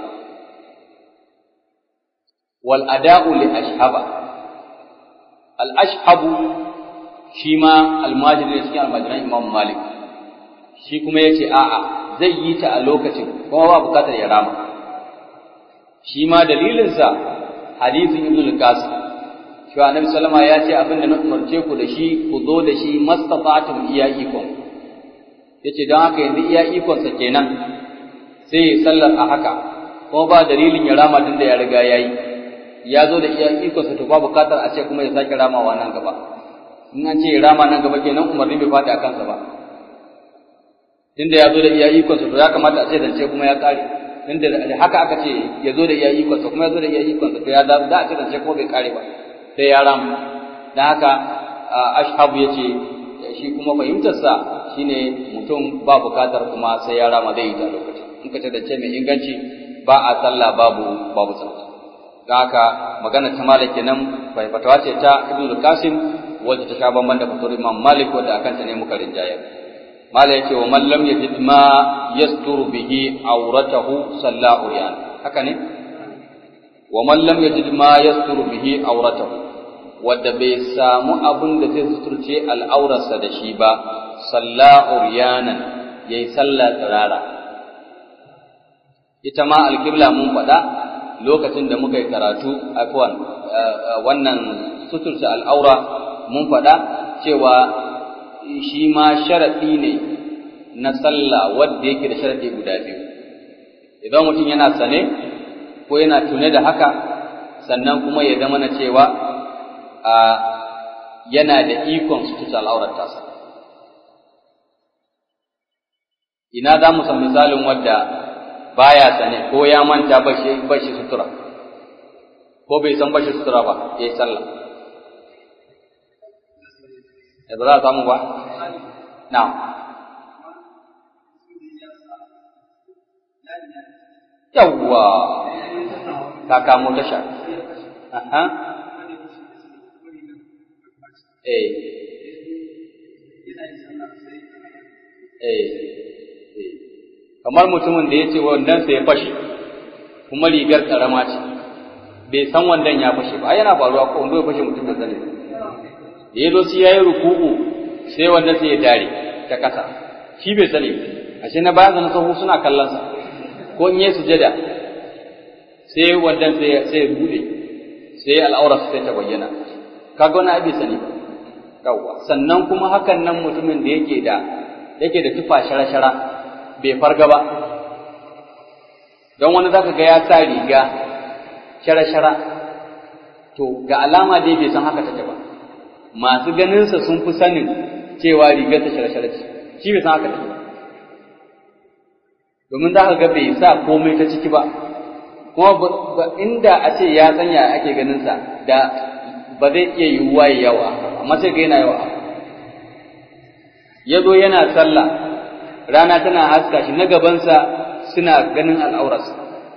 wal ada'u li ashhaba al ashhabu shi ma almajiri ne cikin almajiran imam malik shi kuma yace a'a zai yi ta a lokacin kuma ba bukatar ya rama shi ma dalilinsa hadisin ibn al-qasim shi annabi sallama ya ce abin da na umarce ku da shi ku zo da shi mastata'tum iya ikon yace don haka yanzu iya ikon sa kenan sai ya sallar a haka kuma ba dalilin ya rama tun da ya riga yayi ya zo da iya ikon sa to ba bukatar a ce kuma ya sake ramawa nan gaba in an ce ya rama nan gaba kenan umarni bai fadi a kansa ba tunda ya zo da iya ikon sa to ya kamata a ce zance kuma ya kare tunda haka aka ce ya zo da iya ikon sa kuma ya zo da iya ikon sa to ya da za a ce zance kuma bai kare ba sai ya ramu dan haka ashabu yace shi kuma fahimtarsa shine mutum ba bukatar kuma sai ya rama zai yi ta lokaci in ka ce mai inganci ba a sallah babu babu sallah don haka magana ta malaki nan bai fatawa ce ta ibnu qasim wacce ta sha bamban da fatawar Imam Malik wadda akan ta ne muka rinjayar Malik yake wa man lam yajid ma yasturu bihi auratahu salla uryan haka ne wa man lam yajid ma yasturu bihi auratahu wadda bai samu abin da zai suturce al'aurarsa da shi ba salla uryanan yayi sallah tsirara ita ma alƙibla mun faɗa lokacin da muka yi karatu afwan wannan suturta al'aura mun faɗa cewa shi ma sharaɗi ne na sallah wadda yake da sharaɗi guda biyu idan mutum yana sane ko yana tune da haka sannan kuma ya zama na cewa a yana da ikon suturta al'aurar tasa ina za mu san misalin wadda baya sane ko ya manta bashi bashi sutura ko bai san bashi sutura ba yayi sallah da ba za a samu ba na'am yawwa ka kamo tasha aha eh eh kamar mutumin da ya ce wandonsa ya fashe kuma rigar karama ce bai san wandon ya fashe ba yana faruwa ko wando ya fashe mutum da zane da ya zo sai ya yi ruku'u sai wandon sai ya dare ta kasa shi bai sani ashe na bayan zanen sahu suna kallon sa ko in yi sujada sai wandon sai ya bude sai al'aura sai ta bayyana kaga wani abin sani ba yawwa sannan kuma hakan nan mutumin da yake da yake da tufa shara-shara bai farga ba don wani zaka ga ya sa riga shara-shara to ga alama dai bai san haka take ba masu ganinsa sun fi sanin cewa rigar ta shara-shara ce shi bai san haka take ba domin za ka ga bai sa komai ta ciki ba kuma inda a ce ya sanya ake ganinsa da ba zai iya yiwuwa yawa amma sai ga yana yawa ya zo yana sallah rana tana haska shi na gabansa suna ganin al'aurarsa.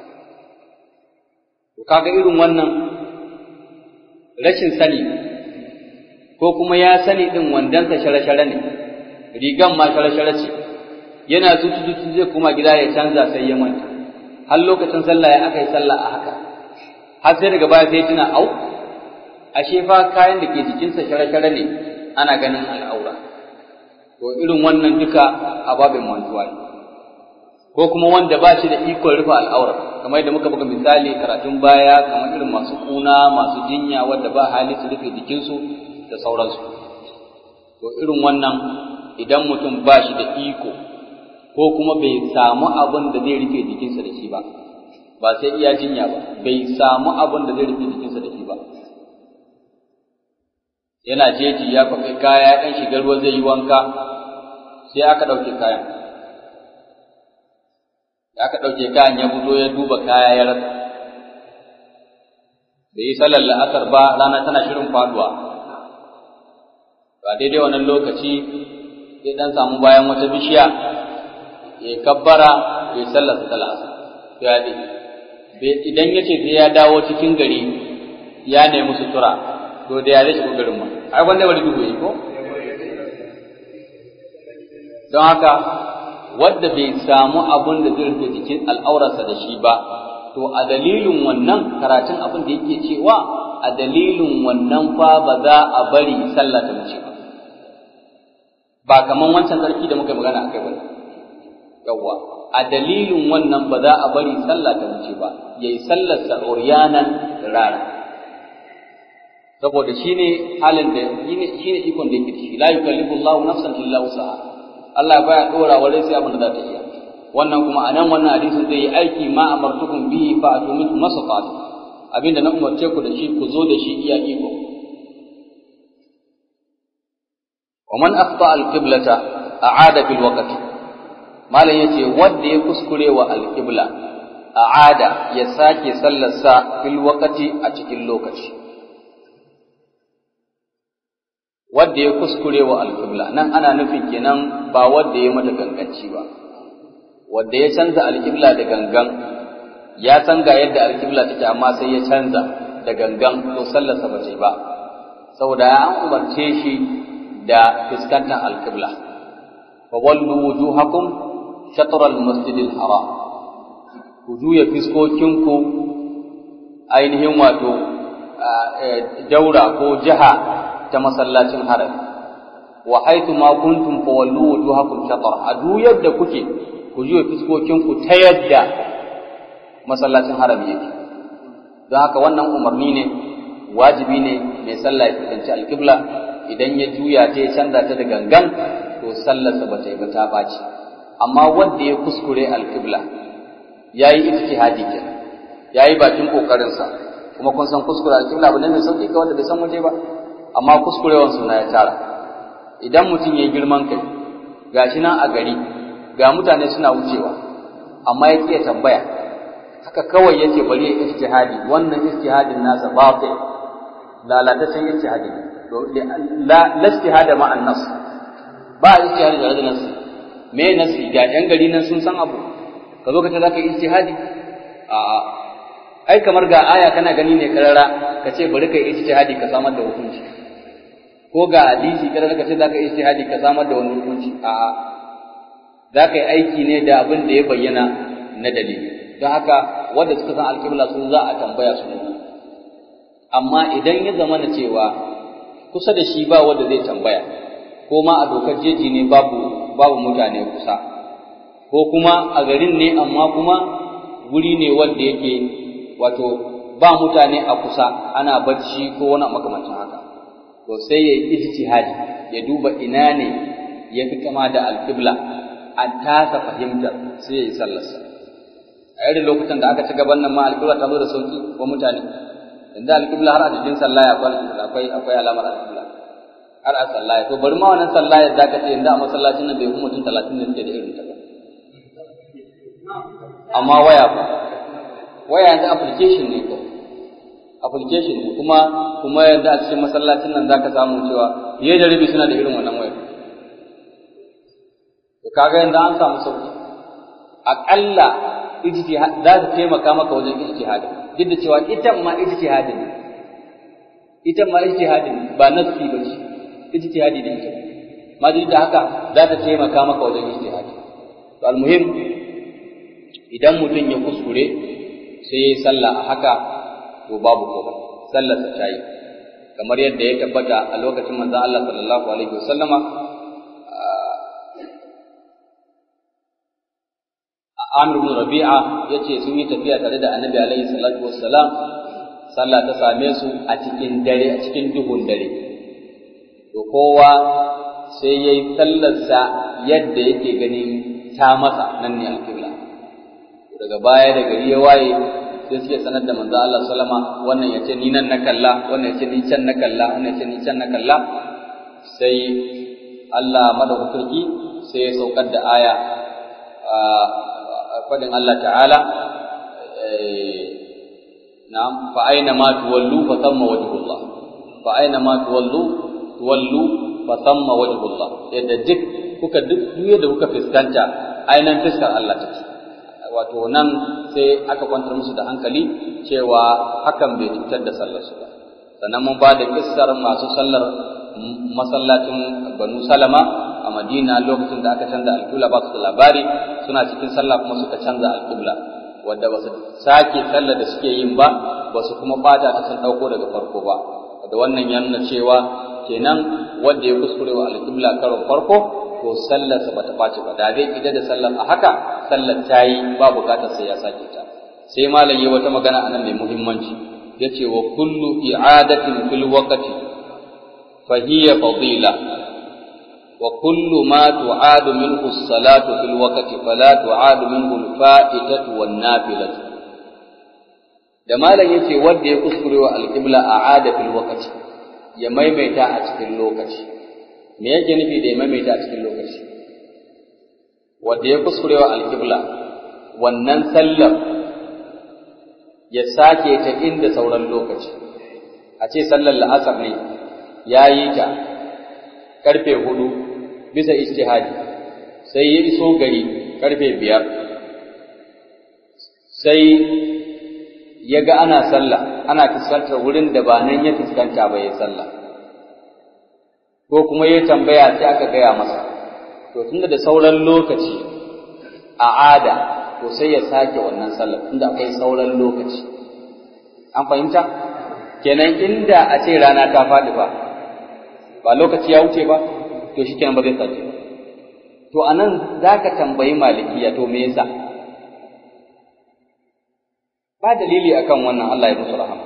To, kaga irin wannan rashin sani ko kuma ya sani ɗin wandonsa shara-shara ne, rigan ma shara-shara ce, yana zuci-zuci zai kuma gida ya canza sai ya manta, har lokacin sallah ya aka yi sallah a haka, har sai daga baya sai tuna au, ashe fa kayan da ke jikinsa shara-shara ne ana ganin al'aura. to irin wannan duka ababin mantuwa ne ko kuma wanda ba shi da ikon rufe al'aura kamar yadda muka buga misali karatun baya kamar irin masu kuna masu jinya wanda ba hali su rufe jikinsu da sauransu to irin wannan idan mutum ba shi da iko ko kuma bai samu abin da zai rufe jikinsa da shi ba ba sai iya jinya ba bai samu abin da zai rufe jikinsa da shi ba yana jeji ya kwafi kaya ɗan shiga ruwa zai yi wanka sai aka ɗauke kayan aka ɗauke kayan ya fito ya duba kaya ya rasa da yi sallar la'asar ba rana tana shirin faduwa ba daidai wannan lokaci ya ɗan samu bayan wata bishiya ya kabbara ya sallar ta la'asar ya idan ya ce sai ya dawo cikin gari ya nemi sutura to da ya zai shigo garin ma ai wanda bari duhu yi ko don haka wadda bai samu abun da zai rufe jikin al'aurarsa da shi ba to a dalilin wannan karatun abin da yake cewa a dalilin wannan fa ba za a bari sallah ta wuce ba ba kaman wancan sarki da muka magana akai ba yawwa a dalilin wannan ba za a bari sallah ta wuce ba yayi sallar sa uryanan rara saboda shine halin da shine ikon da yake da shi la yukallifu Allahu nafsan illa wusaha Allah baya dora wa rai sai abin da za ta iya wannan kuma anan wannan hadisin zai yi aiki ma amartukum bihi fa atu min masafat abinda na umarce ku da shi ku zo da shi iya iko wa man akhta al-qiblata a'ada fil waqti malam yace wanda ya kuskure wa al-qibla a'ada ya sake sallarsa fil waqti a cikin lokaci wanda ya kuskure wa alƙibla nan ana nufin kenan ba wanda ya mata ganganci ba wanda ya canza alƙibla da gangan ya san ga yadda alƙibla take amma sai ya canza da gangan to sallarsa ba ce ba saboda an umarce shi da fuskantar alqibla fa wallu wujuhakum shatr al-masjid al-haram ku juya fiskokinku ainihin wato daura ko jiha ta masallacin harami wa haitu ma kuntum fawallu wujuhakum shatr a duk yadda kuke ku juya fiskokinku ta yadda masallacin harami yake don haka wannan umarni ne wajibi ne mai sallah ya fuskanci alƙibla idan ya juya ta ya canza ta da gangan to sallarsa ba ta yi ba ta ɓaci amma wanda ya kuskure alƙibla ya yi ijtihadi kenan ya yi bakin ƙoƙarinsa kuma kun san kuskure alƙibla ba ne mai sauƙi ga wanda bai san waje ba amma kuskurewan suna ya tara idan mutum ya yi girman kai gashi nan a gari ga mutane suna wucewa amma ya ƙi tambaya haka kawai yace bari ya ijtihadi wannan ijtihadin nasa batil lalatacin ijtihadi la ijtihada ma an-nas ba ijtihadi da nas me nasi ga yan gari nan sun san abu ka zo ka ce zaka ijtihadi a ai kamar ga aya kana gani ne karara ka ce bari ka ijtihadi ka samar da hukunci ko ga hadisi karara ka ce zaka ijtihadi ka samar da wani hukunci a za ka yi aiki ne da abin da ya bayyana na dalili don haka wanda suka san alƙibla sun za a tambaya su amma idan ya zama na cewa kusa da shi ba wanda zai tambaya ko ma a dokar jeji ne babu babu mutane kusa ko kuma a garin ne amma kuma wuri ne wanda yake wato ba mutane a kusa ana bacci ko wani makamancin haka to sai ya yi ijtihadi ya duba ina ne ya fi kama da alƙibla a tasa fahimtar sai ya yi sallarsa a irin lokutan da aka ci gaban nan ma alƙibla ta zo da sauki wa mutane inda alƙibla har a jikin sallaya akwai akwai alamar alƙibla har a sallaya to bari ma wannan sallaya da ka ce inda a masallacin nan bai fi mutum talatin da suke da irin ta ba amma waya ba waya yanzu application ne ko application ne kuma kuma yanzu a cikin masallacin nan zaka samu cewa fiye da rabi suna da irin wannan wayar to kaga yanzu an samu sauki aƙalla ijtihad za ta taimaka maka wajen ijtihadi duk da cewa ita ma ijtihadi ne ita ma ijtihadi ne ba nafsi ba ce ijtihadi ne ita ma duk da haka za ta taimaka maka wajen ijtihadi to almuhim idan mutum ya kuskure sai ya yi sallah a haka to babu komai sallar ta yi kamar yadda ya tabbata a lokacin manzon Allah sallallahu alaihi wasallama Amr ibn Rabi'a yace sun yi tafiya tare da Annabi alaihi salatu wassalam sallah ta same su a cikin dare a cikin duhun dare to kowa sai yayi sallarsa yadda yake ganin ta masa nan ne alƙibla daga baya da gari ya waye sai suke sanar da manzo Allah sallama wannan yace ni nan na kalla wannan yace ni can na kalla wannan yace ni can na kalla sai Allah madaukaki sai ya saukar da aya fadin Allah ta'ala na'am fa aina ma tuwallu fa thamma wajhullah fa aina ma tuwallu tuwallu fa thamma wajhullah yadda duk kuka duk da kuka fuskanta ainan fiskar Allah take wato nan sai aka kwantar musu da hankali cewa hakan bai cutar da sallar su ba sannan mun ba da kissar masu sallar masallacin Banu Salama a Madina lokacin da aka canza alƙibla ba su da labari suna cikin sallah kuma suka canza alƙibla wanda ba su sake sallar da suke yin ba ba su kuma bata ta sun ɗauko daga farko ba da wannan ya nuna cewa kenan wanda ya kuskure wa alƙibla karon farko to sallarsa bata ɓaci ba da zai ida da sallar a haka sallar ta yi ba bukatar sai ya sake ta sai malam yi wata magana anan mai muhimmanci yace wa kullu i'adatin fil waqti fa hiya fadila wa kullu ma tu'adu minhu as-salatu fil waqti fala tu'adu minhu al-fa'itatu wan nafilatu da malam yace wanda ya kuskure wa al-qibla a'ada fil waqti ya maimaita a cikin lokaci me yake nufi da ya maimaita a cikin lokaci wanda ya kuskurewa alƙibla wannan sallar ya sake ta inda sauran lokaci a ce sallar la'asar ne ya yi ta ƙarfe hudu bisa ijtihadi sai ya iso gari ƙarfe biyar sai ya ga ana sallah ana fuskantar wurin da ba nan ya fuskanta ba ya sallah ko kuma ya tambaya sai aka gaya masa to tunda da sauran lokaci a ada to sai ya sake wannan sallar tunda akwai sauran lokaci an fahimta kenan inda a ce rana ta faɗi ba ba lokaci ya wuce ba to shi kenan ba zai sake ba to anan zaka tambayi malikiya to me yasa ba dalili akan wannan Allah ya musu rahama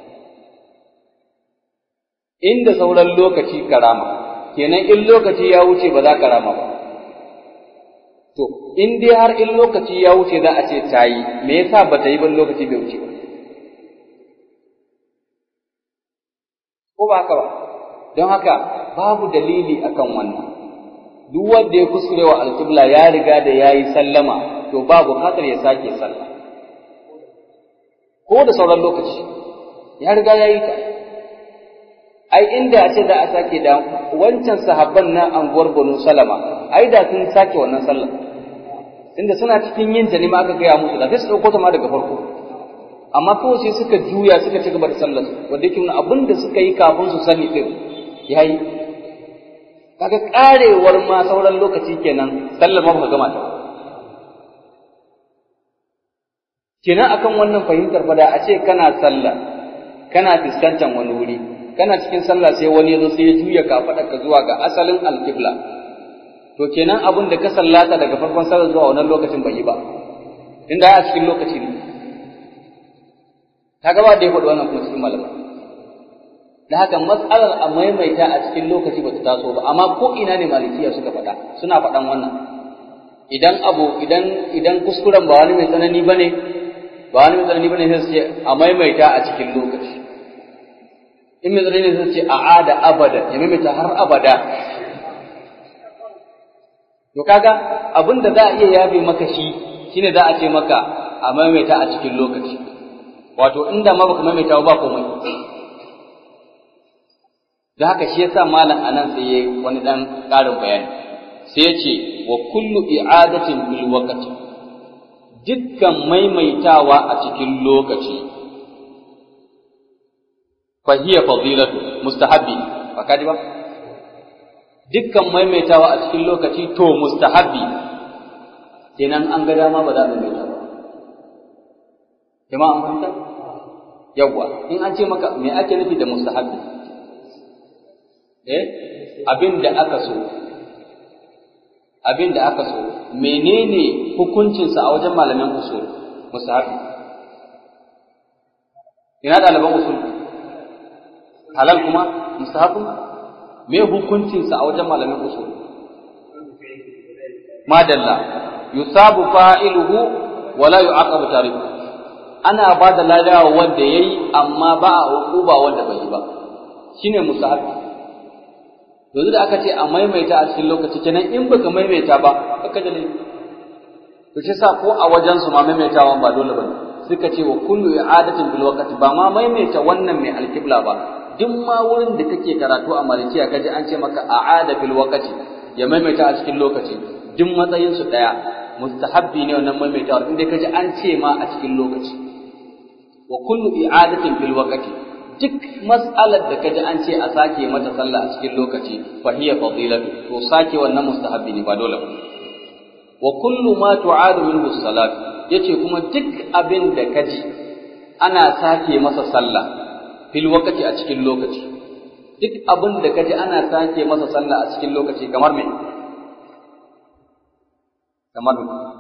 inda sauran lokaci karama kenan in lokaci ya wuce ba za ka rama ba to in dai har in lokaci ya wuce za a ce ta yi me yasa ba ta yi ban lokaci bai wuce ba ko ba haka ba don haka babu dalili akan wannan duk wanda ya kuskure wa alƙibla ya riga da ya yi sallama to ba buƙatar ya sake sallah ko da sauran lokaci ya riga ya yi ta ai inda a ce za a sake da wancan sahabban na anguwar banu salama ai da sun sake wannan sallah inda suna cikin yin ta ne ma aka gaya musu da sai su ɗauko ta ma daga farko amma kawai sai suka juya suka ci gaba da sallar wanda yake nuna abin da suka yi kafin su sani din yayi kaga karewar ma sauran lokaci kenan sallar ma ba gama ta kenan akan wannan fahimtar fa da a ce kana sallah kana fuskantar wani wuri kana cikin sallah sai wani yazo sai ya juya ka zuwa ga asalin alqibla to kenan abin da ka sallata daga farkon sallar zuwa wannan lokacin bai yi ba inda a cikin lokaci ne kaga ba da ya faɗi wannan kuma cikin malama da haka matsalar a maimaita a cikin lokaci ba ta taso ba amma ko ina ne malikiya suka faɗa suna faɗan wannan idan abu idan idan kuskuren ba wani mai tsanani bane ba wani mai tsanani bane sai su ce a maimaita a cikin lokaci in mai tsanani sai su ce a ada abada ya maimaita har abada to kaga abin da za a iya yafe maka shi shine za a ce maka a maimaita a cikin lokaci wato inda ma baka maimaita ba komai da haka shi yasa malam anan sai yayi wani dan ƙarin bayani sai ya ce wa kullu i'adatin bil waqti dukkan maimaitawa a cikin lokaci fa hiya fadilatu mustahabbi ba kaji ba dukkan maimaitawa a cikin lokaci to mustahabbi kenan an ga dama ba za a maimaita ba jama'a an fahimta yawwa in an ce maka me ake nufi da mustahabbi eh abin da aka so abin da aka so menene hukuncinsa a wajen malaman usul mustahabbi ina ɗaliban usul halal kuma mustahabbi me hukuncinsa a wajen malaman usul madalla yusabu fa'iluhu wala yu'aqabu tariku ana ba da ladawa wanda yayi amma ba a hukuba wanda bai yi ba shine musahabi yanzu da aka ce a maimaita a cikin lokaci kenan in baka maimaita ba baka da laifi to shi sa ko a wajen su ma maimaitawan ba dole bane suka ce wa kullu i'adatin bil waqti ba ma maimaita wannan mai alkibla ba duk ma wurin da kake karatu a malikiya kaji an ce maka a'ada bil waqti ya maimaita a cikin lokaci duk matsayin su daya mustahabbi ne wannan maimaitawar inda kaji an ce ma a cikin lokaci wa kullu i'adatin bil waqti duk mas'alar da kaji an ce a sake mata sallah a cikin lokaci fa hiya fadilatu to sake wannan mustahabbi ne ba dole ba wa kullu ma tu'adu minhu salat yace kuma duk abin da kaji ana sake masa sallah fil waqti a cikin lokaci duk abin da kaji ana sake masa sallah a cikin lokaci kamar me kamar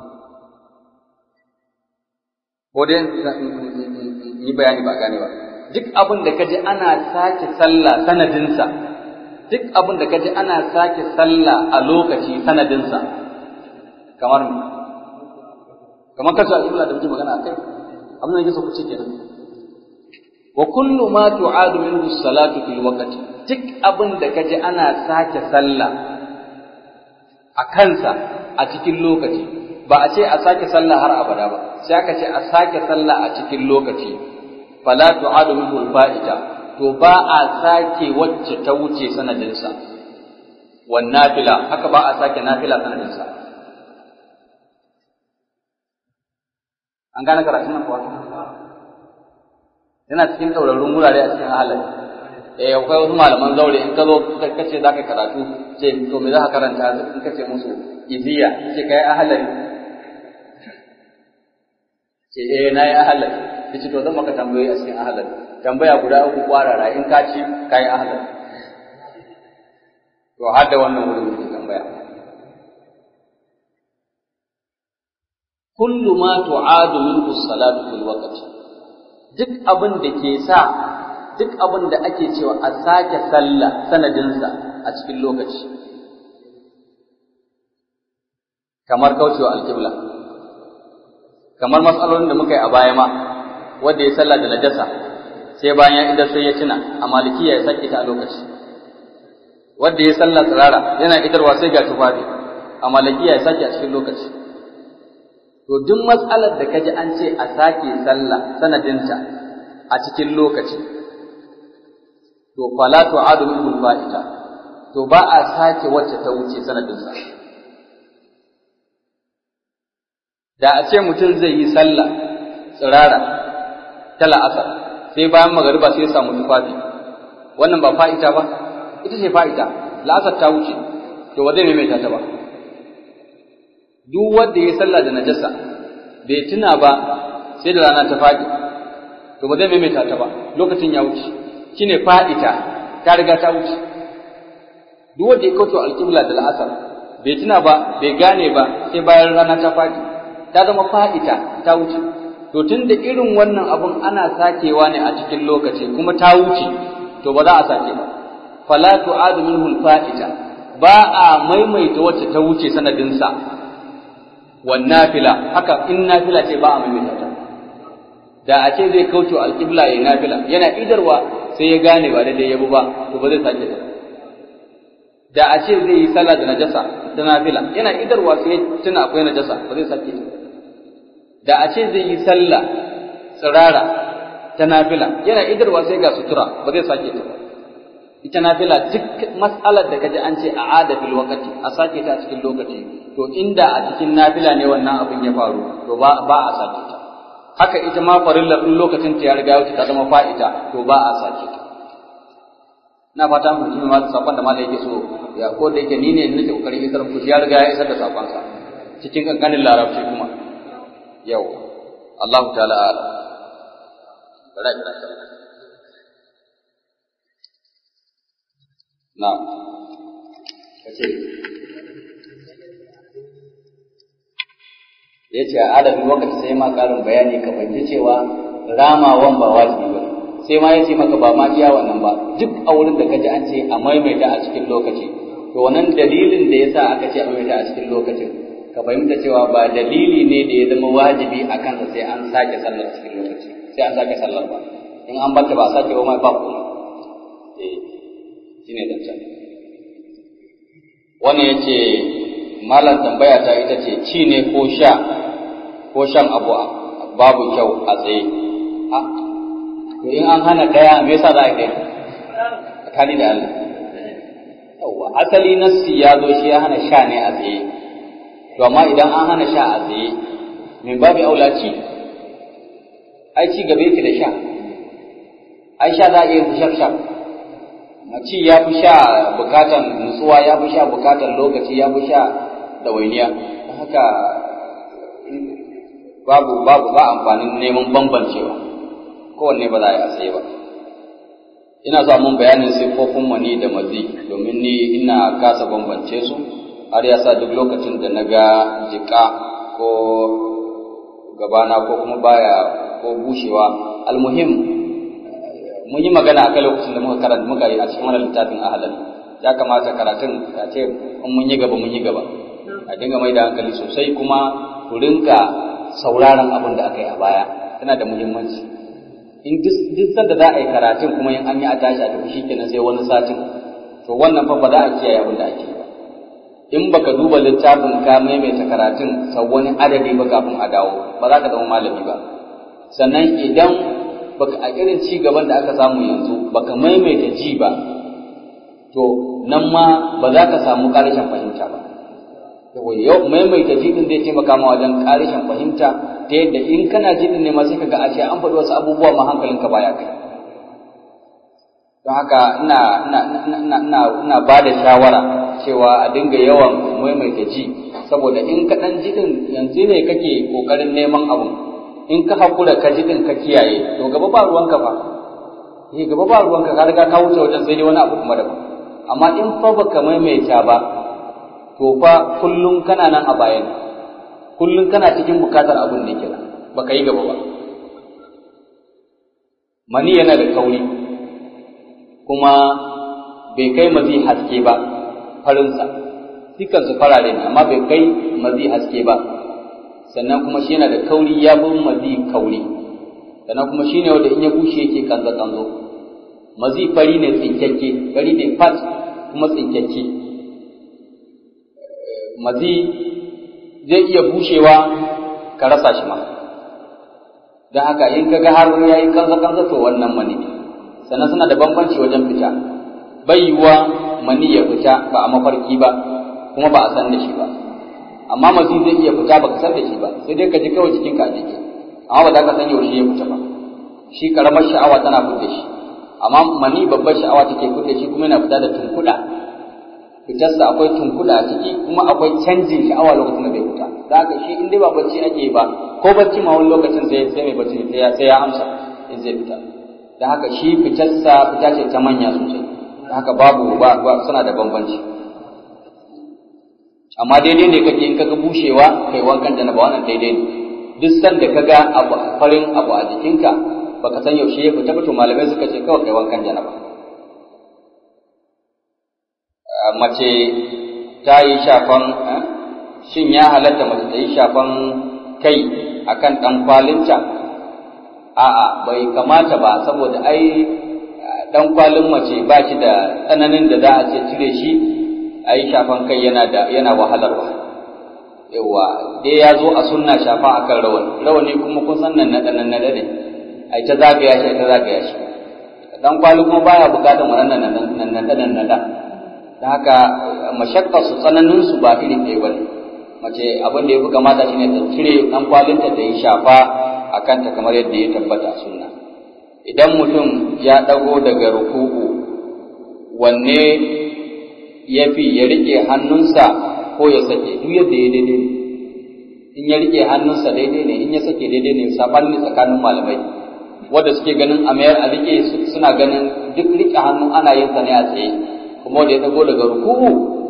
ko dai yi bayani ba gane ba duk abin da kaji ana sake sallah sanadinsa duk abin da kaji ana sake sallah a lokaci sanadinsa kamar me kamar kasu al'umma da muke magana akai abin da yake so ku ce kenan wa kullu ma tu'adu minhu salatu fil waqti duk abin da kaji ana sake sallah a kansa a cikin lokaci ba a ce a sake sallah har abada ba sai aka ce a sake sallah a cikin lokaci fala tu'adu minhu al-fa'ita to ba a sake wacce ta wuce sanadinsa wan nafila haka ba a sake nafila sanadinsa an gane karatun nan kuwa yana cikin ɗaurarrun wurare a cikin halin eh akwai wasu malaman zaure in ka zo ka ce za ka karatu ce to me za ka karanta in ka ce musu iziya ce kai ahalari ce eh na yi ahalari ya ce to zan maka tambayoyi a cikin ahalari tambaya guda uku kwarara in ka ci ka yi ahalari to har da wannan wurin ke tambaya kullu ma tu'adu minhu salatu fil waqti duk abin da ke sa duk abin da ake cewa a sake sallah sanadinsa a cikin lokaci kamar kaucewa alƙibla kamar matsalolin da muka yi a baya ma wanda ya sallah da najasa sai bayan idan sai ya tuna a malikiya ya sake ta a lokaci wanda ya sallah tsirara yana idarwa sai ga tufafi a malikiya ya sake a cikin lokaci to duk matsalar da kaji an ce a sake sallah sanadinta a cikin lokaci to fala tu'adu min fa'ita to ba a sake wacce ta wuce sanadinsa da a ce mutum zai yi sallah tsirara ta la'asar sai bayan magariba sai ya samu tufafi wannan ba fa'ita ba ita ce fa'ita la'asar ta wuce to ba zai maimaita ta ba duk wanda ya sallah da najasa bai tuna ba sai da rana ta faɗi to ba zai maimaita ta ba lokacin ya wuce shine fa'ita ta riga ta wuce duk wanda ya kauce alƙibla da la'asar bai tuna ba bai gane ba sai bayan rana ta faɗi ta zama fa'ita ta wuce to tun da irin wannan abun ana sakewa ne a cikin lokaci kuma ta wuce to ba za a sake ba fala tu'adu minhu fa'ita ba a maimaita wacce ta wuce sanadinsa wan nafila haka in nafila ce ba a maimaita ta da a ce zai kauce alƙibla ya nafila yana idarwa sai ya gane ba daidai yabu ba to ba zai sake ta da a ce zai yi sallah da najasa ta nafila yana idarwa sai ya tuna akwai najasa ba zai sake ta da a ce zai yi sallah tsirara ta nafila yana idarwa sai ga sutura ba zai sake ta ba ita nafila duk mas'alar da kaji an ce a ada fil waqti a sake ta a cikin lokaci to inda a cikin nafila ne wannan abin ya faru to ba ba a sake ta haka ita ma farilla din lokacin ta ya riga wuce ta zama fa'ita to ba a sake ta na fata mu ji ma sakon da malai yake so ya ko da yake ni ne nake kokarin isar ku ya riga ya isar da sakon sa cikin kankanin larabci kuma yau Allah ta'ala ala bara ina sallah na'am kace ya ce a adadin lokaci sai ma karin bayani ka fahimci cewa ramawan ba wajibi ba sai ma ya ce maka ba ma iya wannan ba duk a wurin da kaji an ce a maimaita a cikin lokaci to wannan dalilin da yasa aka ce a maimaita a cikin lokacin ka fahimta cewa ba dalili ne da ya zama wajibi a kansa sai an sake sallar cikin lokaci sai an sake sallar ba in an bata ba a sake ba ma ba kuma eh shine zancen wannan yace malam tambaya ta ita ce ci ne ko sha ko shan abu babu kyau a tsaye to in an hana daya me yasa za a kai tsakani da Allah yawwa asali nassi ya zo shi ya hana sha ne a tsaye to amma idan an hana sha a tsaye min babu aula ci ai ci gaba yake da sha ai sha za a iya shaf shaf ci ya fi sha bukatan nutsuwa ya fi sha bukatan lokaci ya fi sha ɗawainiya haka babu babu ba amfanin neman bambancewa kowanne ba za a yi a tsaye ba ina so mun bayanin siffofin mani da mazi domin ni ina kasa bambance su har ya sa duk lokacin da na ga jika ko gabana ko kuma baya ko bushewa almuhim mun yi magana akai lokacin da muka karanta muka yi a cikin wannan littafin ahalan ya kamata karatun a ce in mun yi gaba mun yi gaba a dinga mai da hankali sosai kuma ku rinka sauraron abin da aka yi a baya yana da muhimmanci in duk sanda za a yi karatun kuma in an yi a tashi a tafi shikenan sai wani satin to wannan fa ba za a kiyaye abin da ake yi ba in baka duba littafin ka maimaita karatun sau wani adadi ba kafin a dawo ba za ka zama malami ba sannan idan baka a irin ci gaban da aka samu yanzu baka maimaita ji ba to nan ma ba za ka samu ƙarshen fahimta ba yau maimaita ji din zai taimaka ma wajen ƙarshen fahimta ta yadda in kana ji din ne ma sai ka ga a ce an faɗi wasu abubuwa ma hankalinka baya kai don haka ina ina ina ina ina ba da shawara cewa a dinga yawan maimaita ji saboda in ka dan ji din yanzu ne kake kokarin neman abu in ka hakura ka ji din ka kiyaye to gaba ba ruwanka fa eh gaba ba ruwanka ka riga ka wuce wajen sai dai wani abu kuma daban amma in fa baka maimaita ba to fa kullum kana nan a bayan kullum kana cikin bukatar abin da kenan baka yi gaba ba mani yana da kauri kuma bai kai mazi haske ba farinsa dukansu farare ne amma bai kai mazi haske ba sannan kuma shi yana da kauri ya bi mazi kauri sannan kuma shi ne wanda in ya bushe yake kanzo kanzo mazi fari ne tsinkakke fari ne fat kuma tsinkakke mazi zai iya bushewa ka rasa shi ma don haka in ka ga har ya yi kanza kanza to wannan mani sannan suna da bambanci wajen fita bai yiwuwa mani ya fita ba a mafarki ba kuma ba a san da shi ba amma mazi zai iya fita ba ka san da shi ba sai dai ka ji kawai cikin ka jiki amma ba za ka san yaushe ya fita ba shi karamar sha'awa tana fita shi amma mani babbar sha'awa take fita shi kuma yana fita da tunkuɗa fitarsa akwai tunkuɗa a ciki kuma akwai canjin sha'awa lokacin da bai fita da haka shi in dai ba bacci ake yi ba ko bacci ma wani lokacin sai sai mai bacci sai ya sai ya amsa in zai fita da haka shi fitarsa fita ce ta manya sosai da haka babu ba, ba suna da bambanci amma daidai ne kake in kaga bushewa kai wankan janaba wannan daidai ne duk sanda kaga abu farin abu a jikinka baka san yaushe ya fita ba to malamai suka ce kawai kai wankan janaba mace ta yi shafan shin ya halatta mace ta yi shafan kai akan ɗan kwalinta a'a bai kamata ba saboda ai ɗan kwalin mace ba shi da tsananin da za a ce cire shi a yi shafan kai yana da yana wahalarwa yawa dai ya zo a sunna shafa akan rawani rawani kuma kun san nan naɗa nan naɗa ne ai ta zagaya shi ta zagaya shi ɗan kwali kuma baya buƙatar wannan nan naɗa nan naɗa da haka mashakkar su tsananin su ba iri ɗaya bane mace abin da ya fi kamata shine ta cire ɗan kwalinta ta yi shafa a kanta kamar yadda ya tabbata sunna idan mutum ya ɗago daga ruku'u wanne ya fi ya riƙe hannunsa ko ya sake duk yadda ya daidai ne in ya riƙe hannunsa daidai ne in ya sake daidai ne saɓani tsakanin malamai wanda suke ganin a mayar a riƙe suna ganin duk riƙe hannu ana yin sa ne a tsaye kuma da ya dago daga ruku'u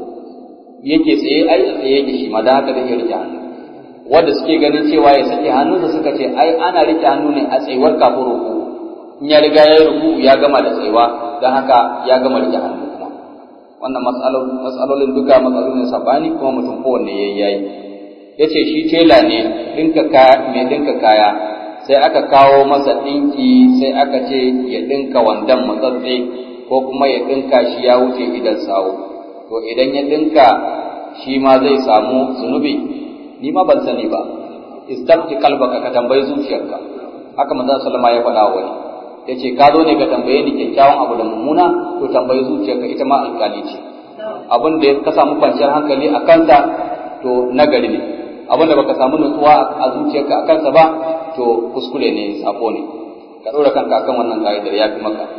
yake tsaye ai a tsaye yake shi ma da haka zai rike hannu wanda suke ganin cewa ya sake hannunsa suka ce ai ana rike hannu ne a tsayuwar kafin ruku'u in ya riga ya yi ruku'u ya gama da tsayuwa don haka ya gama rike hannu kuma wannan matsalolin duka matsalolin sabani kuma mutum kowanne ya yayi ya ce shi tela ne ɗinka kaya mai ɗinka kaya sai aka kawo masa ɗinki sai aka ce ya ɗinka wandon matsatse ko kuma ya ɗinka shi ya wuce idan sawo to idan ya ɗinka shi ma zai samu zunubi ni ma ban sani ba istafti kalbaka ka tambayi zuciyarka haka manzo sallama ya faɗa wa wani yace ka zo ne ka tambaye ni kyakkyawan abu da mummuna to tambayi zuciyarka ita ma alƙali ce abin da ka samu kwanciyar hankali a kansa to nagari ne abin da baka samu nutsuwa a zuciyarka a kansa ba to kuskure ne sako ne ka ɗora kanka akan wannan ka'idar ya fi maka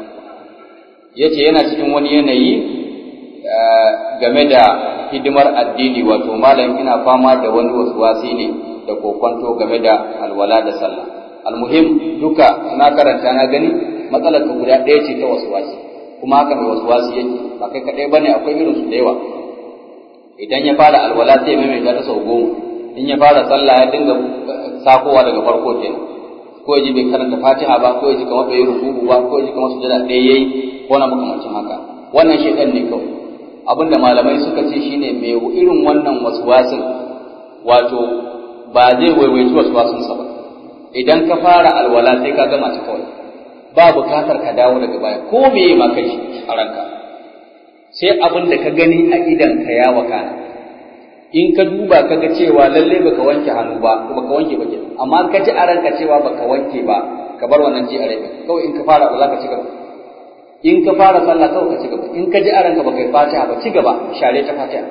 yace yana cikin wani yanayi game da hidimar addini wato malam ina fama da wani wasuwasi ne da kokonto game da alwala da sallah almuhim duka na karanta na gani matsalar ka guda ɗaya ce ta wasuwasi kuma haka mai wasuwasi yake ba kai kaɗai bane akwai irin su da yawa idan ya fara alwala sai maimaita ta sau goma in ya fara sallah ya dinga sakowa daga farko kenan ko ya ji bai karanta fatiha ba ko ya ji kamar bai ruku'u ba ko ya ji kamar sujada ɗaya yayi ko na makamancin haka wannan shaitan ne kawai abinda malamai suka ce shine mai irin wannan waswasin wato ba zai waiwaici waswasinsa ba idan ka fara alwala sai ka gama ta kawai ba bukatar ka dawo daga baya ko meye ma kai a ranka sai abin da ka gani a idan ka ya wakana in ka duba ka ga cewa lalle baka wanke hannu ba ko baka wanke ba ke amma ka ji a ranka cewa baka wanke ba ka bar wannan ji a rai kawai in ka fara ba za ka ci gaba in ka fara sallah kawai ka ci gaba in ka ji a ranka baka yi fatiha ba ci gaba share ta fatiha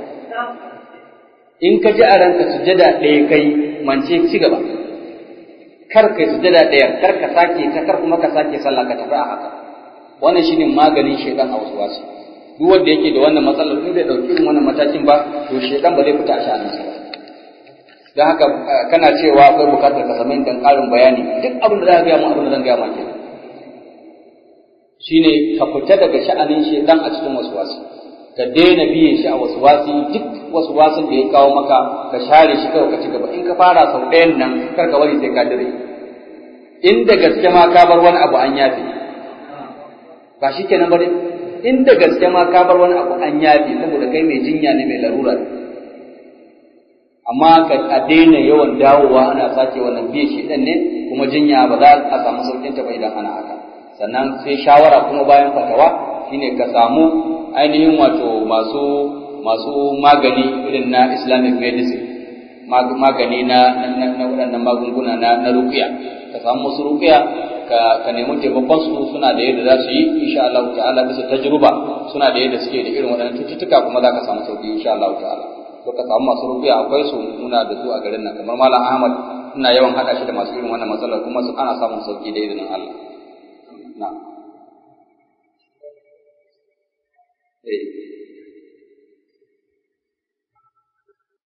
in ka ji a ranka sujada ɗaya kai mance ci gaba kar kai sujada ɗaya kar ka sake ta kar kuma ka sake sallah ka tafi a haka wannan shine maganin shaidan a wasu wasu duk wanda yake da wannan matsalar in bai dauki irin wannan matakin ba to shaidan ba zai fita a sha'aninsa ba don haka kana cewa akwai bukatar ka sami dan ƙarin bayani duk abin da za ka gaya mu abin da zan gaya ma kenan shine ka fita daga sha'anin shaidan a cikin wasu wasu ka daina biye shi a wasu wasu duk wasu wasun da ya kawo maka ka share shi kawai ka ci gaba in ka fara sau ɗayan nan kar ka bari sai ka dire in da gaske ma ka bar wani abu an yafe ba shi kenan ba dai in da gaske ma ka bar wani abu an yafe saboda kai mai jinya ne mai larura ne amma ka a daina yawan dawowa ana sake wannan biye shi ɗan ne kuma jinya ba za a samu saukin ta ba idan ana haka sannan sai shawara kuma bayan fatawa shine ka samu ainihin wato masu masu magani irin na islamic medicine magani na na waɗannan magunguna na na ruqiya ka samu musu ruqiya ka ka nemi taimakon su suna da yadda za su yi insha Allah ta'ala bisa tajruba suna da yadda suke da irin waɗannan cututtuka kuma za ka samu sauki insha Allah ta'ala to ka samu masu ruqiya akwai su muna da su a garin nan kamar malam Ahmad ina yawan haɗa shi da masu irin wannan matsalar kuma su ana samun sauki da izinin Allah na'am eh